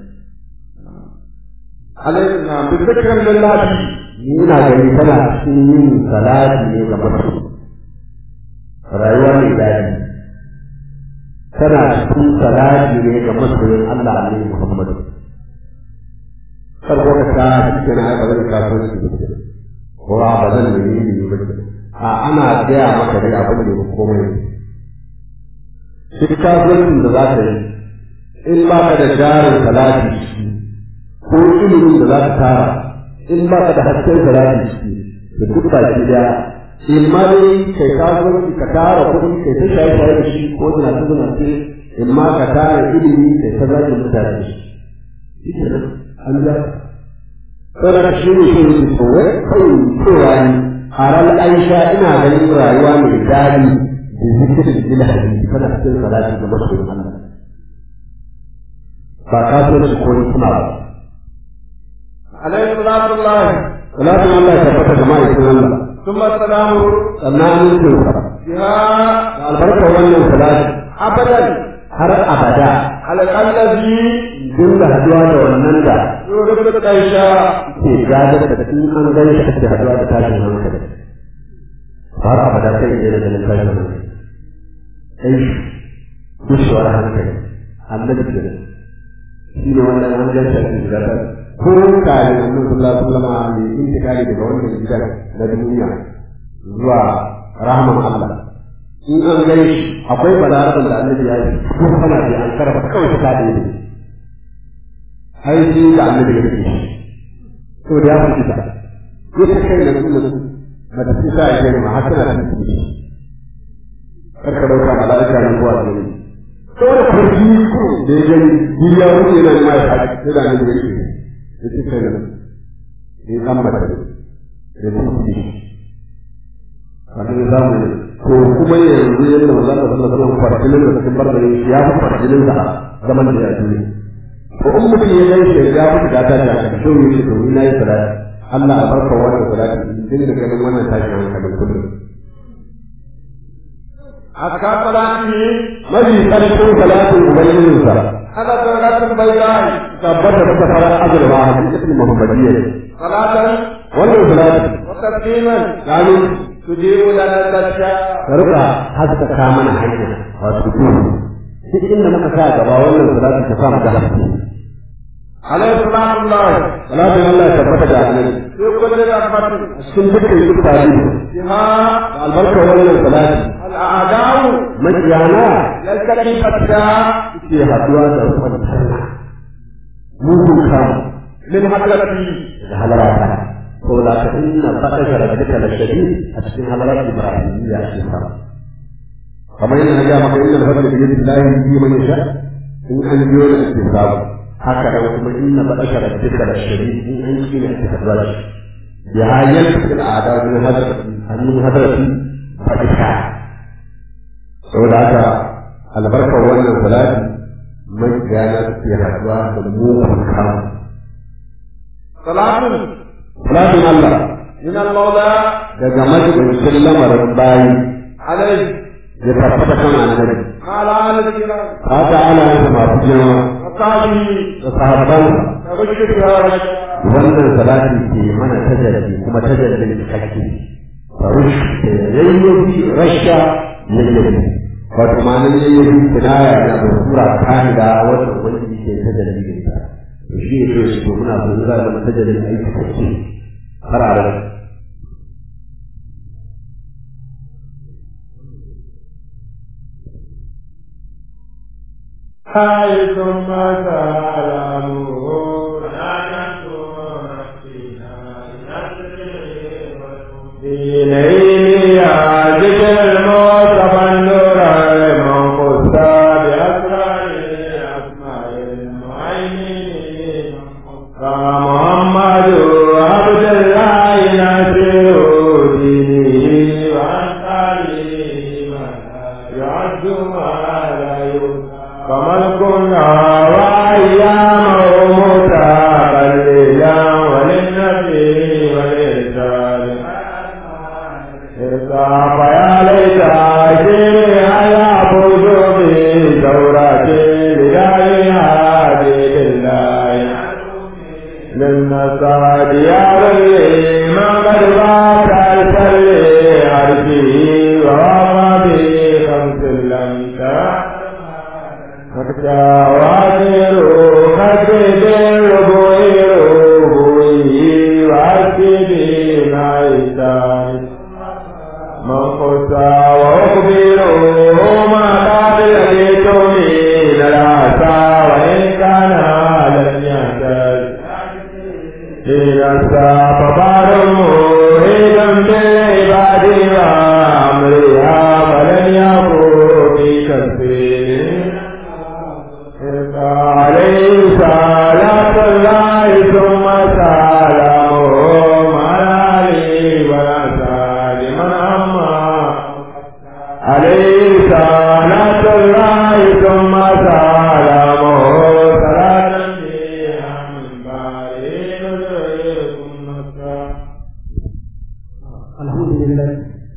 علينا بالذكر للعبيد ni ina ganin tana cikin yin salati ne ga mutum rayuwa ne daɗi tana cikin salati ne ga masoyin Allah ne Muhammadu farko ka ta cikin na aika zan kasuwanci da ke ko a ba zan nemi ilimi ba ke a ana gaya maka dai abin da ya komai duk kasuwancin da za ka yi in ba ka da jarin salati shi ko ilimin da za ka tara in ba ka da hasken salati shi da duk baki daya in ma dai kai kasuwanci ka tara kuɗi kai ta shaye shaye da shi ko zina ta zina ce in ma ka tara ilimi kai ta zaki mutane da shi shi ke nan an ja saboda shi ne shi ne kowai kawai cewa ni haral aisha ina ganin rayuwa mai daɗi da zikirin ilahi tana cikin salati da masoyin Allah ba kasuwanci ko hikima ba عليه صلاة الله salatin Allah ya tabbata ga ma'aikin Allah ثم سلامه sannan amincin sa بها da albarkar wannan salati أبدا har abada على الذي dinga haduwa da wannan da يورث العيشة ke gadar da in an gani shi ake haduwa da tashin hankali har abada sai ya da ganin tashin hankali ai gushewar hankali annabi da shi ne wannan an gani shi ake gadar ko kare annabi sallallahu alaihi wasallam ne intikali daga wannan gidan na duniya zuwa rahman Allah in an gani shi akwai balarabar da annabi ya yi ko kana da an karfa kawai ta kade ne ai shi da annabi ya yi to da ya fi ta ko ta kai da kuma ba ta fita ya gani ma har tana da shi karka dauka mala'ika nan zuwa ne to da kurji ko da ya gani duniya wuce yana ma ya haɗu sai da annabi ya yi ya ce kai da ne kan mata da shi wani zamu ko kuma yanzu yadda maza da sallallahu alaihi wasallam farjinin da cikin bar da ya fi farjinin da zaman da ya duniya ko in mutum ya gan shi ya mutu da tashi a to yi shi domin na yi salati Allah a barka wannan salati din da ganin wannan tashi hankalin kullum أذكار صلاته mafi ƙarfin salatin ubangijinsa على درجة البيضاء tabbata da fara azurwa a cikin muhammadiyya صلاة wannan salati وتسليما gano تجيب لنا الدشاء ka rika haskaka mana hanya wato duhu duk inda muka sa gaba wannan salati ta samu da haske عليه صلاة الله salatin Allah ya tabbata da annabi في كل رحمة cikin dukkan iftari بها da albarkar wannan salati الأعداء makiyana يلتقي فتاة ke haduwa da rufin sallah mugun kamu من حضرتي da halarata ko da ka inna batasha rabbika la shadid a cikin halalar ibrahimiyya a cikin sama kamar yadda na ga maka inna fadla bi yadillahi yuti man yasha in an biyo da istisabu haka da kuma inna batasha rabbika la shadid in an yi ne ta haduwa shi bi hayyal fil a'da min hadrati an min hadrati batasha saboda haka albarkar wannan salati mai gana ke haduwa da mugun kamu صلاة salatin Allah من المولى daga majalisun lamarin bayi عليه ya tabbata kan annabi على آل الكرام haka ana yin masu girma وصحبه da sahabbansa وبشر يا رجل wannan salati ke mana tajalli kuma tajallin cikakke farush da yayyabi rasha yayyabi wato ma'anar yayyabi kinaya da abu sura kamila wanda wani ke tajalli da ita to shi ne to shi to muna so za mu tajallin aiki kake har a rai حيثم تعلموا دينين يا ذكر المصطفى النور المنقص يعد ما لا يؤتى فمن كنا وأيامه متقللا وللنبي وللرسال فيا ليت شيء على وجوبي ثورتي بداية هذه الله للنصاد يا ولي ما قد بات السلي عرفه وما به خمس لم حتى وادروا خسد الربوي ربوي وأسدي نايتان من قصى وأخبره ما قد لقيتني للعسى وإن كان لم يهتد إذا فبار مريدا بالعباد وأمرها فلن يكون في كثير عليه صلاة الله ثم سلامه على علي وسال من أما عليه صلاة الله ثم سلامه صلاة فيها من بارئ نزلكم نصرا alhamdulillah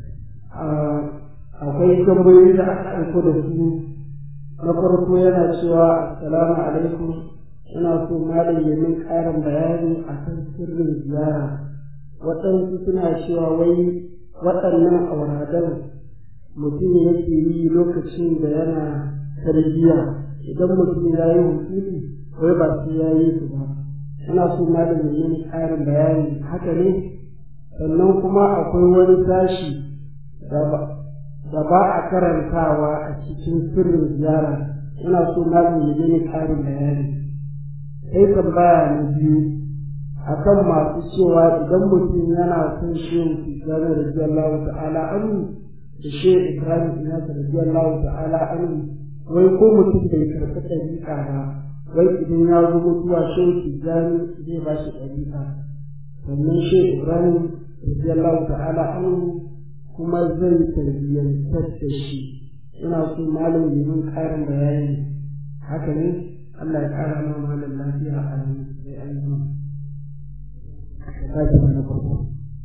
akwai tambayoyi da aka aiko da su na farko yana cewa assalamu alaikum ina so malam ya min ƙarin bayani akan sirrin ziyara waɗansu suna cewa wai waɗannan auradan mutum yake yi lokacin da yana tarbiyya idan mutum ya yi hukumi wai ba sai ya yi su ba ina so malam ya min ƙarin bayani haka ne sannan kuma akwai wani tashi da ba a karantawa a cikin sirrin ziyara ina so malam ya gani ƙarin bayani sai tambaya na biyu akan masu cewa idan mutum yana son shehu tijjani radiyallahu ta'ala anhu da shehu ibrahim ina radiyallahu ta'ala anhu wai ko mutum bai karɓi ɗariƙa ba wai idan ya zo mutuwa shehu tijjani zai ba shi ɗariƙa sannan shehu ibrahim radiyallahu ta'ala anhu kuma zai tarbiyyantar da shi ina so malam yi min karin bayani haka ne Allah ya kara ma malam lafiya a yi sai an yi ka ji na farko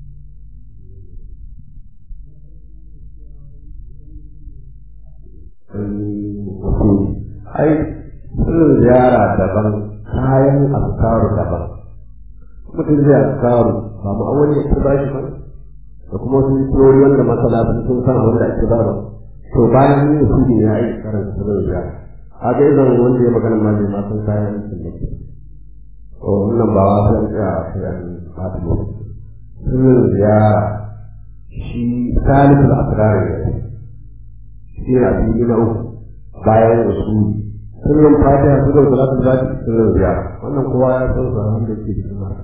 ai sirrin ziyara daban kayan askaru daban mutum zai askaru ba mu awali ya ci bashi ba da kuma wasu turori wanda masala sun san wanda ake ba ba to bayan yin su ne ya yi karanta sirrin ziyara a ga idan wanda ya magana ma ne ma san kayan sun da ke to wannan ba wa san tsaya a sai an fata ne sirrin ziyara shi salisul asrar ne shi na biyu na uku bayan usuli sirrin fatiha sirrin salatul zati sirrin ziyara wannan kowa ya san sa wanda ke cikin haka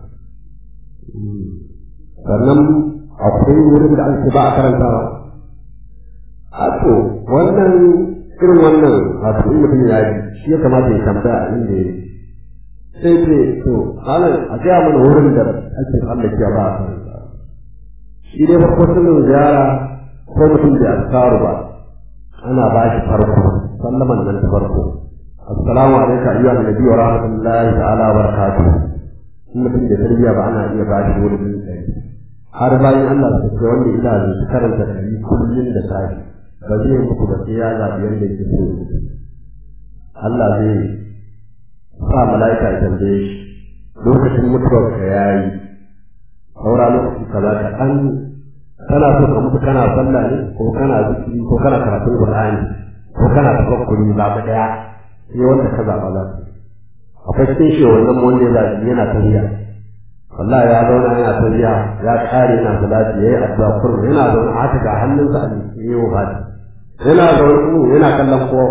sannan akwai wurin da ake ba a karantawa a to wannan irin wannan wato in mutum ya yi shi ya kamata ya tambaya a inda ya sai ce to malam a gaya mana wurin da ake tsallakewa ba a karantawa shi dai farko sirrin ziyara ko mutum da askaru ba ana ba shi farko sallaman nan ta farko assalamu alaikum ayyuhan nabi wa rahmatullahi ta'ala wa barakatuh in mutum da tarbiyya ba ana iya ba shi wurin ɗari har bayan Allah su ce wanda ina zai su karanta ɗari kullum da safe ba zai muku ba sai ya zaɓi yadda yake so ya Allah zai sa mala'ika ya tambaye shi lokacin mutuwar ka yayi saura lokaci kaza ka an kana so ka mutu kana sallah ne ko kana zikiri ko kana karatun Qur'ani ko kana tafakkuri ba daya sai wanda ka zaɓa za ka akwai cikin shi wannan wanda ya zaɓi yana tafiya wallahi ya zauna yana tafiya ya kare yana salati yayi addu'a kurru yana zaune a haka ga hannunsa a yi wa fati yana zaune ku yana kallon kowa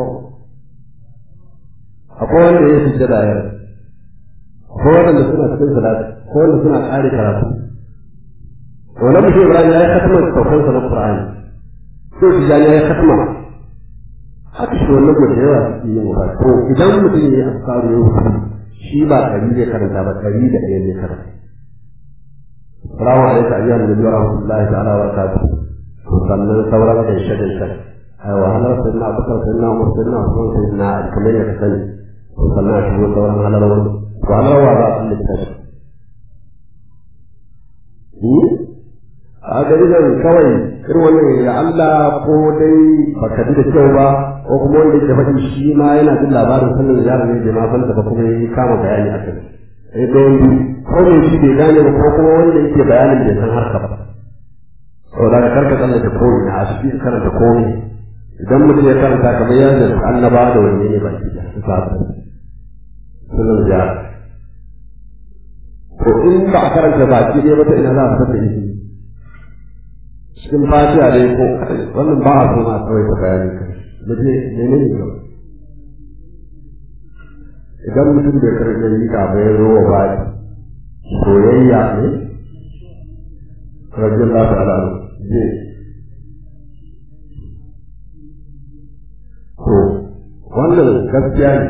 akwai wanda ya fi da yau akwai wanda suna cikin salati ko wanda suna kare karatu wannan mutum Ibrahim ya yi katama saukansa na Qur'ani sai Tijani ya yi katama haka shi wannan mutum yawa suke yin wa to idan mutum ya yi askaru ya wuce shi ba ɗari zai karanta ba ɗari da ɗaya zai karanta Salamu alaikum ayyuhan nabi wa rahmatullahi ta'ala wa barakatuh to sannan sauran da shi da shi ai wahalar sai na abubakar sai na umar sai na usman sai na ali kamar yadda ka sani to sannan a shigo sauran halarwar to halarwa za a tsalle ta shi a gari nan kawai irin wannan ya Allah ko dai baka ji da kyau ba ko kuma wanda yake faɗi shi ma yana jin labarin sannan yaron ne bai ma san ba kuma ya kama bayani a kai sai dai ko ne shi bai gane ba ko kuma wanda yake bayanin bai san harka ba to da karka tsallake komai a cikin karanta komai idan mutum ya karanta kamar ya zai annaba da wani ne baki da su sabu sunan ya to in ba a karanta baki ne ba ta ina za a fata shi cikin fatiha dai ko wannan ba a so ma kawai ta bayani kan mutum ne ne ne idan mutum bai karɓi yi ka bai zo wa ba soyayya ne rajin lafi al'adu zai to wannan gaskiya ne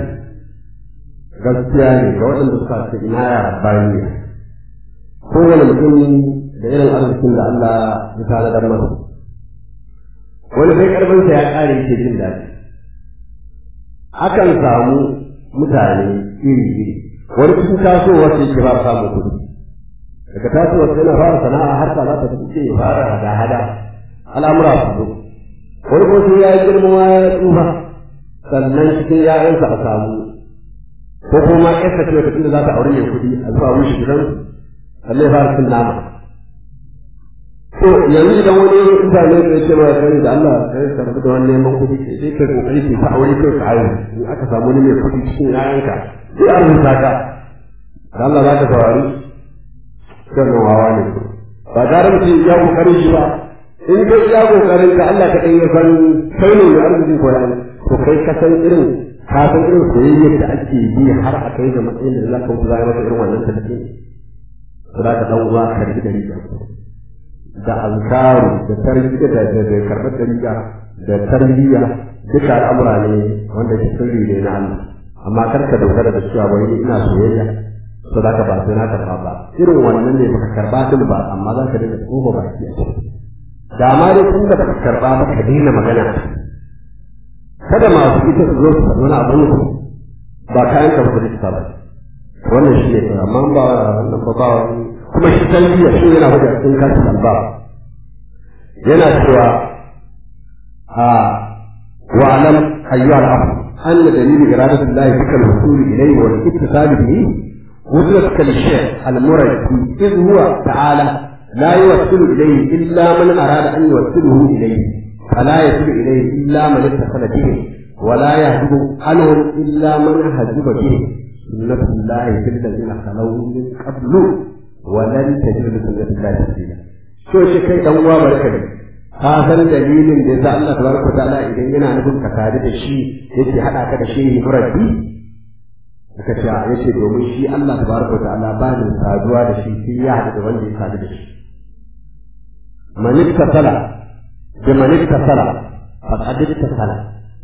gaskiya ne ga waɗanda suka ce ina ya rabbani ne kowane mutum da irin arzikin da Allah ya tanadar masa wani sai karfinsa ya ƙare yake jin daɗi akan samu mutane iri iri wani cikin tasowar sai ke ba samun kuɗi daga tasowar sai na fara sana'a har ta za ta fi ya fara hada-hada al'amura su zo wani kuma sai ya yi girma ya tsufa sannan cikin ya'yansa a samu ko kuma ƴarsa ce wata za ta aure mai kuɗi a zuwa wuce gidan sannan ya fara cin nama to yanzu idan wani mutane da yake ma kai da Allah kai ka rabu da wani neman kuɗi sai ka kokari ki ta aure kai ka aure in aka samu wani mai kuɗi cikin ƴaƴanka sai a rubuta ka da Allah za ka saurari kan wawa ne ba tare da ya kokarin shi ba in kai iya kokarin ka Allah ka ɗan ya san kai ne mai arzikin koyan to kai ka san irin ka san irin soyayyar da ake yi har a kai ga matsayin da za ka wuce zai maka irin wannan tafi to za ka ɗan uwa ka riƙe da riga da alkaru da tarbiyya da da karɓar da riga da tarbiyya duka al'amura ne wanda ke sirri ne na Allah amma kar ka dogara da cewa wai ina soyayya to za ka ba sai na karɓa ba irin wannan ne baka karɓa din ba amma za ka dinga tsoho baki a ciki da ma dai kun da baka karba ba ka daina magana kada masu ita su zo su faɗi wani abin ku ba kayan ka ba ta ba wannan shi ne amma ba wannan ba ba kuma shi tarbiyya shi yana wajen a cikin kasu alba yana cewa a wa'alam ayyuha al-akh anna dalil iradatu Allah bika al-wusul ilayhi wal ittisal bihi وصلت كالشيخ المرجي إذ هو تعالى لا يوصل إليه إلا من أراد أن يوصله إليه فلا يصل إليه إلا من اتصل به ولا يهجب عنهم إلا من هجب به سنة الله في الذين خلوا من قبل ولن تجد لسنة الله تبديلا شو شكي دوا بركة ka san dalilin da yasa Allah tabaraka ta'ala idan yana nufin ka tare da shi yake hada ka da shi murabbi aka ce yace domin shi Allah tabaraka ta'ala ba ni saduwa da shi sai ya hada da wanda ya sadu da shi man ittasala bi man ittasala faqad ittasala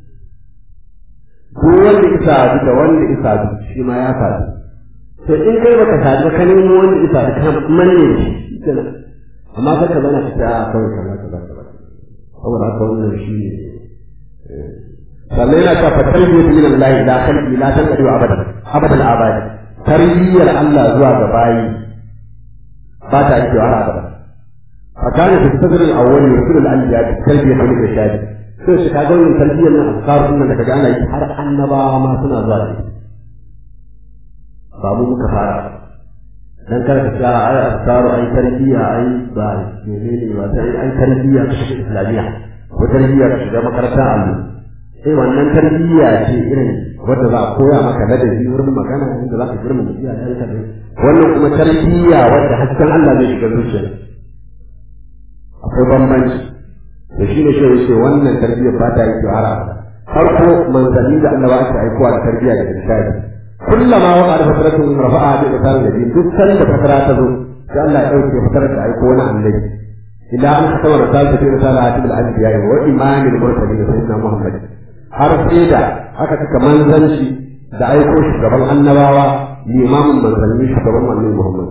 duk wanda ya sadu da wanda ya sadu shi ma ya sadu to in kai baka sadu ka nemo wanda ya sadu kan manne shi kenan amma sai ka zana ka ta kawai kaza kaza kaza saboda haka wannan shi ne sannan yana cewa fatarbiyyatu min Allah ila khalqi la tanqadi abadan abadan abadi tarbiyyar Allah zuwa ga bayi ba ta yake wani abada فكان في الصدر الاول يرسل الانبياء بالتربيه والارشاد sai shi kaga wannan tarbiyyar nan azkar din da kaga ana yi har annabawa ma suna zuwa da ba mu muka fara dan kada ka tsara ai azkaru ai tarbiyya ai ba menene ba sai ai tarbiyya ka shiga islamiyya ko tarbiyya ka shiga makaranta allo sai wannan tarbiyya ce irin wanda za a koya maka ladabi wurin magana inda za ka girma iyayenka ne wannan kuma tarbiyya wanda hasken Allah zai shiga zuciyarka akwai bambanci da shi ne shi ce wannan tarbiyyar ba ta yi shahara farko manzanni da annaba aka aikowa da tarbiyya da irshadi kullama wa qad fatratu rafa'a bi isan da duk sanda fatara ta zo sai Allah ya dauke fatarar da aiko wani annabi ila an katama risalatu fi risalati bil anbiya wa imamil mursalin sayyidina muhammad har sai da aka saka manzanci da aiko shugaban annabawa limamin manzanni shugaban annabi muhammad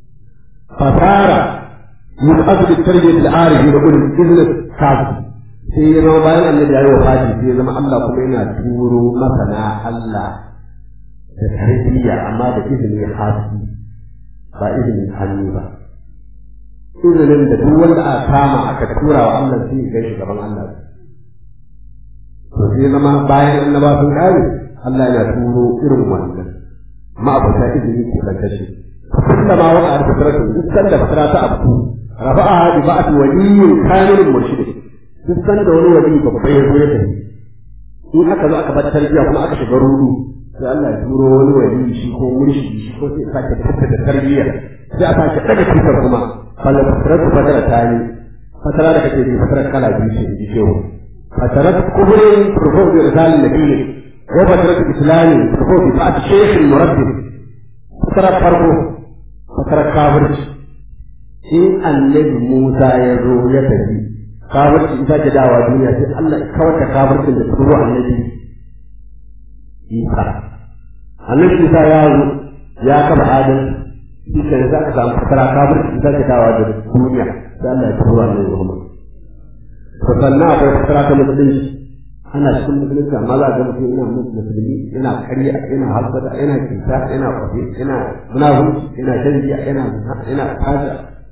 fasara من أجل التربية العارف يقول الإذن الكاذب sai ya zama bayan annabi ya yi wa fati sai ya zama Allah kuma yana turo masana Allah da tarbiyya amma da izinin hasi ba izinin hannu ba izinin da duk wanda aka kama aka tura wa Allah sai ya gaishe gaban Allah to sai zama bayan annaba sun kare Allah yana turo irin wannan ma abota izini ke lantarki kulla ma waka a fitratu duk sanda fitra ta abu rafa'a bi ba'd waliyyin kamilin murshid duk sanda wani wali babba ya zo ya tafi in aka zo aka bar tarbiyya kuma aka shiga rudu sai Allah ya turo wani wali shi ko murshidi shi ko sai sake tattata tarbiyya sai a sake daga tutar kuma fala fitratu fatara ta yi fatara da kake ji fatara kala biyu ce ji shehu fatarat kubrin turfau bi risalin nabiyyi wa fatarat islami turfau bi ba'd shaykh murabbib fatara farko fatara kafirci in annabi Musa ya zo ya tafi kafirci ita ce dawa duniya sai Allah ya kawar da kafircin da turo annabi Isa annabi Isa ya zo ya kafa adam shi ke za ka samu fatara kafirci ita ce dawa da duniya sai Allah ya turo annabi Muhammad to sannan akwai fatara ta musulunci ana cikin musulunci amma za ga mutum yana musulmi yana karya yana hasada yana cuta yana kwafe yana munafurci yana shan giya yana yana fasa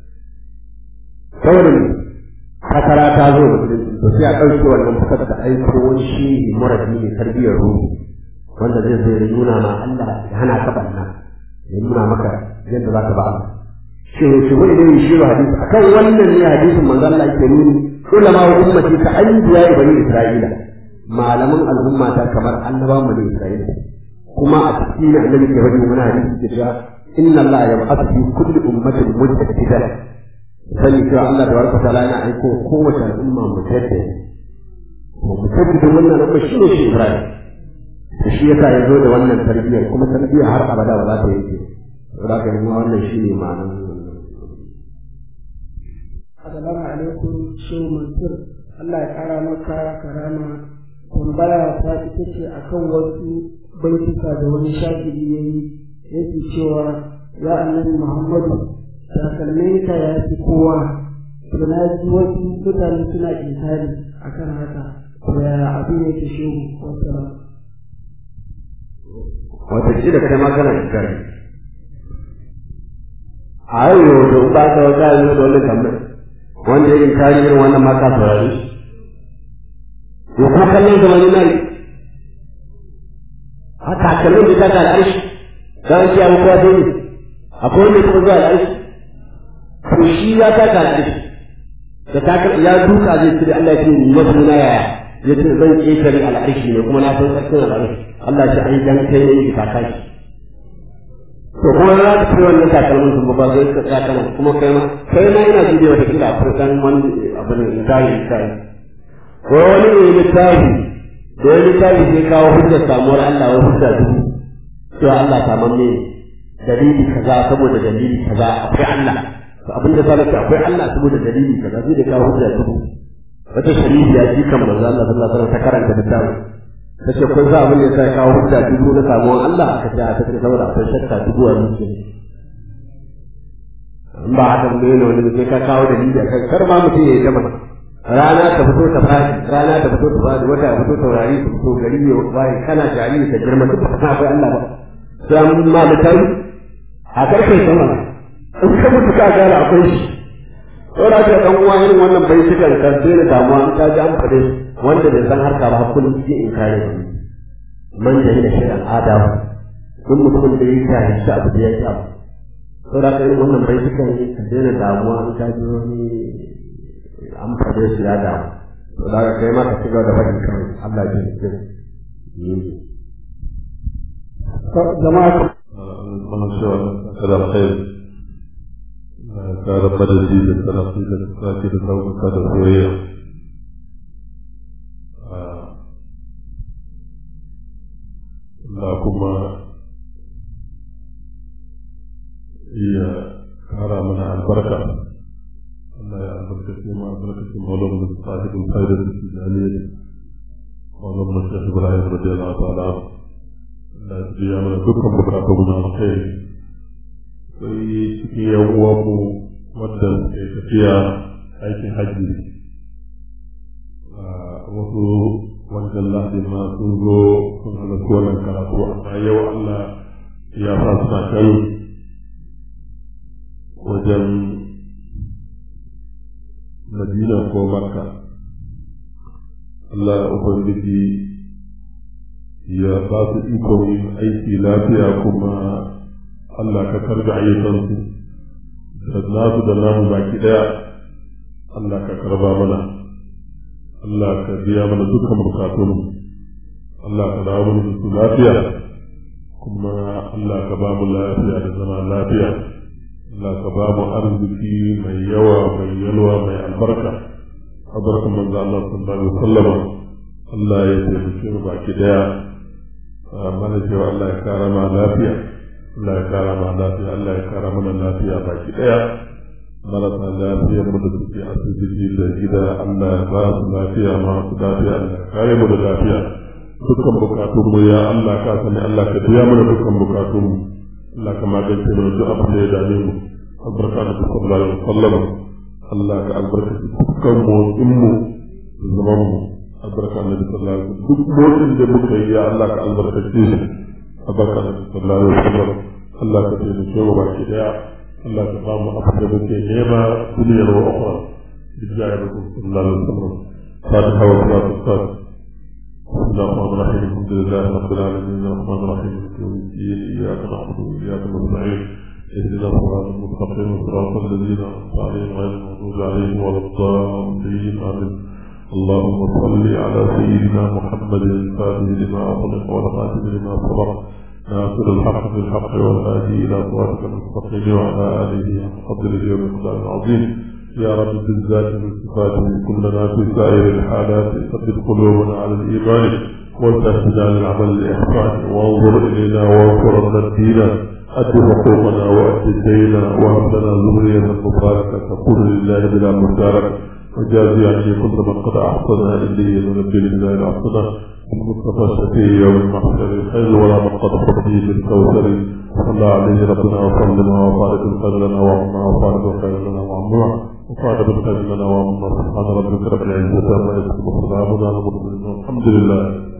kawai fatara ta zo musulunci to sai a ɗauke wannan fitar da aiko wani shi murabi ne tarbiyyar ruhu wanda zai zo ya nuna ma Allah ya hana ka banna ya nuna maka yadda za ka ba Allah shi shi wani ne shi hadisi akan wannan ne hadisin manzo Allah yake nuni ulama wa ummati ka anbiya bani isra'ila malaman al'umma ta kamar annabawan bani isra'ila kuma a cikin annabi ke wani wani hadisi ke cewa inna Allah yab'athu fi kulli ummatin mujtahidan sani cewa Allah da warka ta'ala yana aiko kowace al'umma mujtahid mujtahid wannan al'umma shi ne shi Ibrahim da shi yasa ya zo da wannan tarbiyyar kuma tarbiyyar har abada ba za ta yanke saboda haka yanzu wannan shi ne ma'anar Assalamu alaikum Shehu Mansur Allah ya kara maka karama tambaya ta ita ce akan wasu baituka da wani shafiri ya yi yake cewa ya annabi Muhammadu takalmin ka ya fi kowa to na ji wasu mutane suna inkari akan haka to yaya abin yake shehu wasu wata shi da kai ma kana inkari a yau yau da ba ka wata yi da wani tambayi wanda ya inkari irin wannan ma ka saurari to kuma kallon zama ni nai a takalmin da ta ta al'arshi za a kiyaye kowa sai ne akwai wanda kuma zuwa al'arshi to shi ya ta ta al'arshi da takal ya duka zai ce Allah ya ce ni wasu na yaya ya ce zan ƙetare al'arshi ne kuma na san tsarkin al'arshi Allah ce ai dan kai ne ka kaki to kuma za ka fi wannan takalmin sun ba zai ka tsaya kana kuma kai ma kai ma ina ji da wata kila akwai dan wani abin da zai yi kai ko wani ne littafi da wani littafi sai kawo hujjar samuwar Allah wa hujja dubu cewa Allah samamme dalili kaza saboda dalili kaza akwai Allah to abin da zaka ce akwai Allah saboda dalili kaza sai da kawo hujja dubu wata shari'a ya ji kamar manzo Allah sallallahu alaihi wasallam ta karanta littafin tace kun sa abin da ya kawo hujja dubu na samuwar Allah aka ce aka ce saboda akwai shakka dubu a zuciya in ba haka ne ne wani sai ka kawo dalili akan kar ma mutum ya yi jama'a rana ta fito ta fadi rana ta fito ta fadi wata ya fito taurari su fito gari ya waye kana jariri ta girma duk ba akwai Allah ba sai mun ma da kai a karfe sama in ka mutu ka gane akwai shi saboda haka dan uwa irin wannan bai shi kan kan da damuwa in ka ji an fade wanda bai san harka ba kullum sai in kare shi man da da shi adawa duk mutumin da ya kare shi abu da ya ci abu saboda haka irin wannan bai shi kan ka daina damuwa in ka ji wani an fade su ya damu to da kai ma ka cigaba da faɗin kawai Allah ya ji jama'a من شاء كلام خير كان بدل جيد التنقيل الساكن النوم كان سوريا لكم هي كارا من البركة الله يا البركة ما البركة مولانا صاحب الخير الإسلامية مولانا الشيخ إبراهيم رضي الله تعالى عنه da biya mana dukkan bukatun na alkhairi sai cikin yan uwanmu wadda ke tafiya aikin hajji wasu wancan lahadi ma sun zo sun halarci wannan karatu amma yau Allah ya sa suna can wajen Madina ko Makka Allah Ubangiji ya ba su ikon yin aiki lafiya kuma Allah ka karbi ayyukansu da nasu da namu baki daya Allah ka karba mana Allah ka biya mana dukkan bukatunmu Allah ka dawo mana su lafiya kuma Allah ka ba mu lafiya da zama lafiya Allah ka ba mu arziki mai yawa mai yalwa mai albarka albarkan manzo Allah sallallahu alaihi wasallam Allah ya taimake mu baki daya mana cewa Allah ya kara ma lafiya Allah ya kara ma lafiya Allah ya kara mana lafiya baki daya marasa lafiya mu da suke asibiti da gida Allah ya ba su lafiya ma su lafiya Allah ya kare mu da lafiya dukkan bukatun mu ya Allah ka sani Allah ka biya mana dukkan bukatun mu Allah ka magance mana duk abin da ya dame mu albarka da sallallahu alaihi wasallam Allah ka albarkaci dukkan motsin mu da zaman mu albarka da sallallahu alaihi wasallam duk motsin da muka yi ya Allah ka albarkace shi albarka da sallallahu alaihi wasallam Allah ka taimake mu baki daya Allah ka bamu abin da muke nema duniyar wa ukhra bijaya da sallallahu alaihi wasallam fatiha wa salatu wassalam بسم الله الرحمن الرحيم الحمد لله رب العالمين الرحمن الرحيم مالك يوم الدين اياك نعبد واياك نستعين اهدنا الصراط المستقيم صراط الذين انعمت عليهم غير المغضوب عليهم ولا الضالين امين اللهم صل على سيدنا محمد الفاتح لما اغلق والخاتم لما سبق ناصر الحق بالحق والهادي الى صراطك المستقيم وعلى اله وقدره ومقدار العظيم يا رب بالذات والصفات كلنا في سائر الحالات ثبت قلوبنا على الايمان وتهدنا للعمل الاحسان وانظر الينا وانصر الدين أد حقوقنا وأد دينا وهب لنا ذرية مباركة تقول لله بلا مشاركة وجازي عني كل من قد أحسن إلي ونبي لله الأحسن المصطفى الشفيع يوم المحشر خير ولا من قد حبي بالكوثر صلى عليه ربنا وسلم وفارق الخير لنا وعما وفارق الخير لنا وعما وفارق الخير لنا وعما سبحان ربك رب العزة عما يصفون وسلام على المرسلين والحمد لله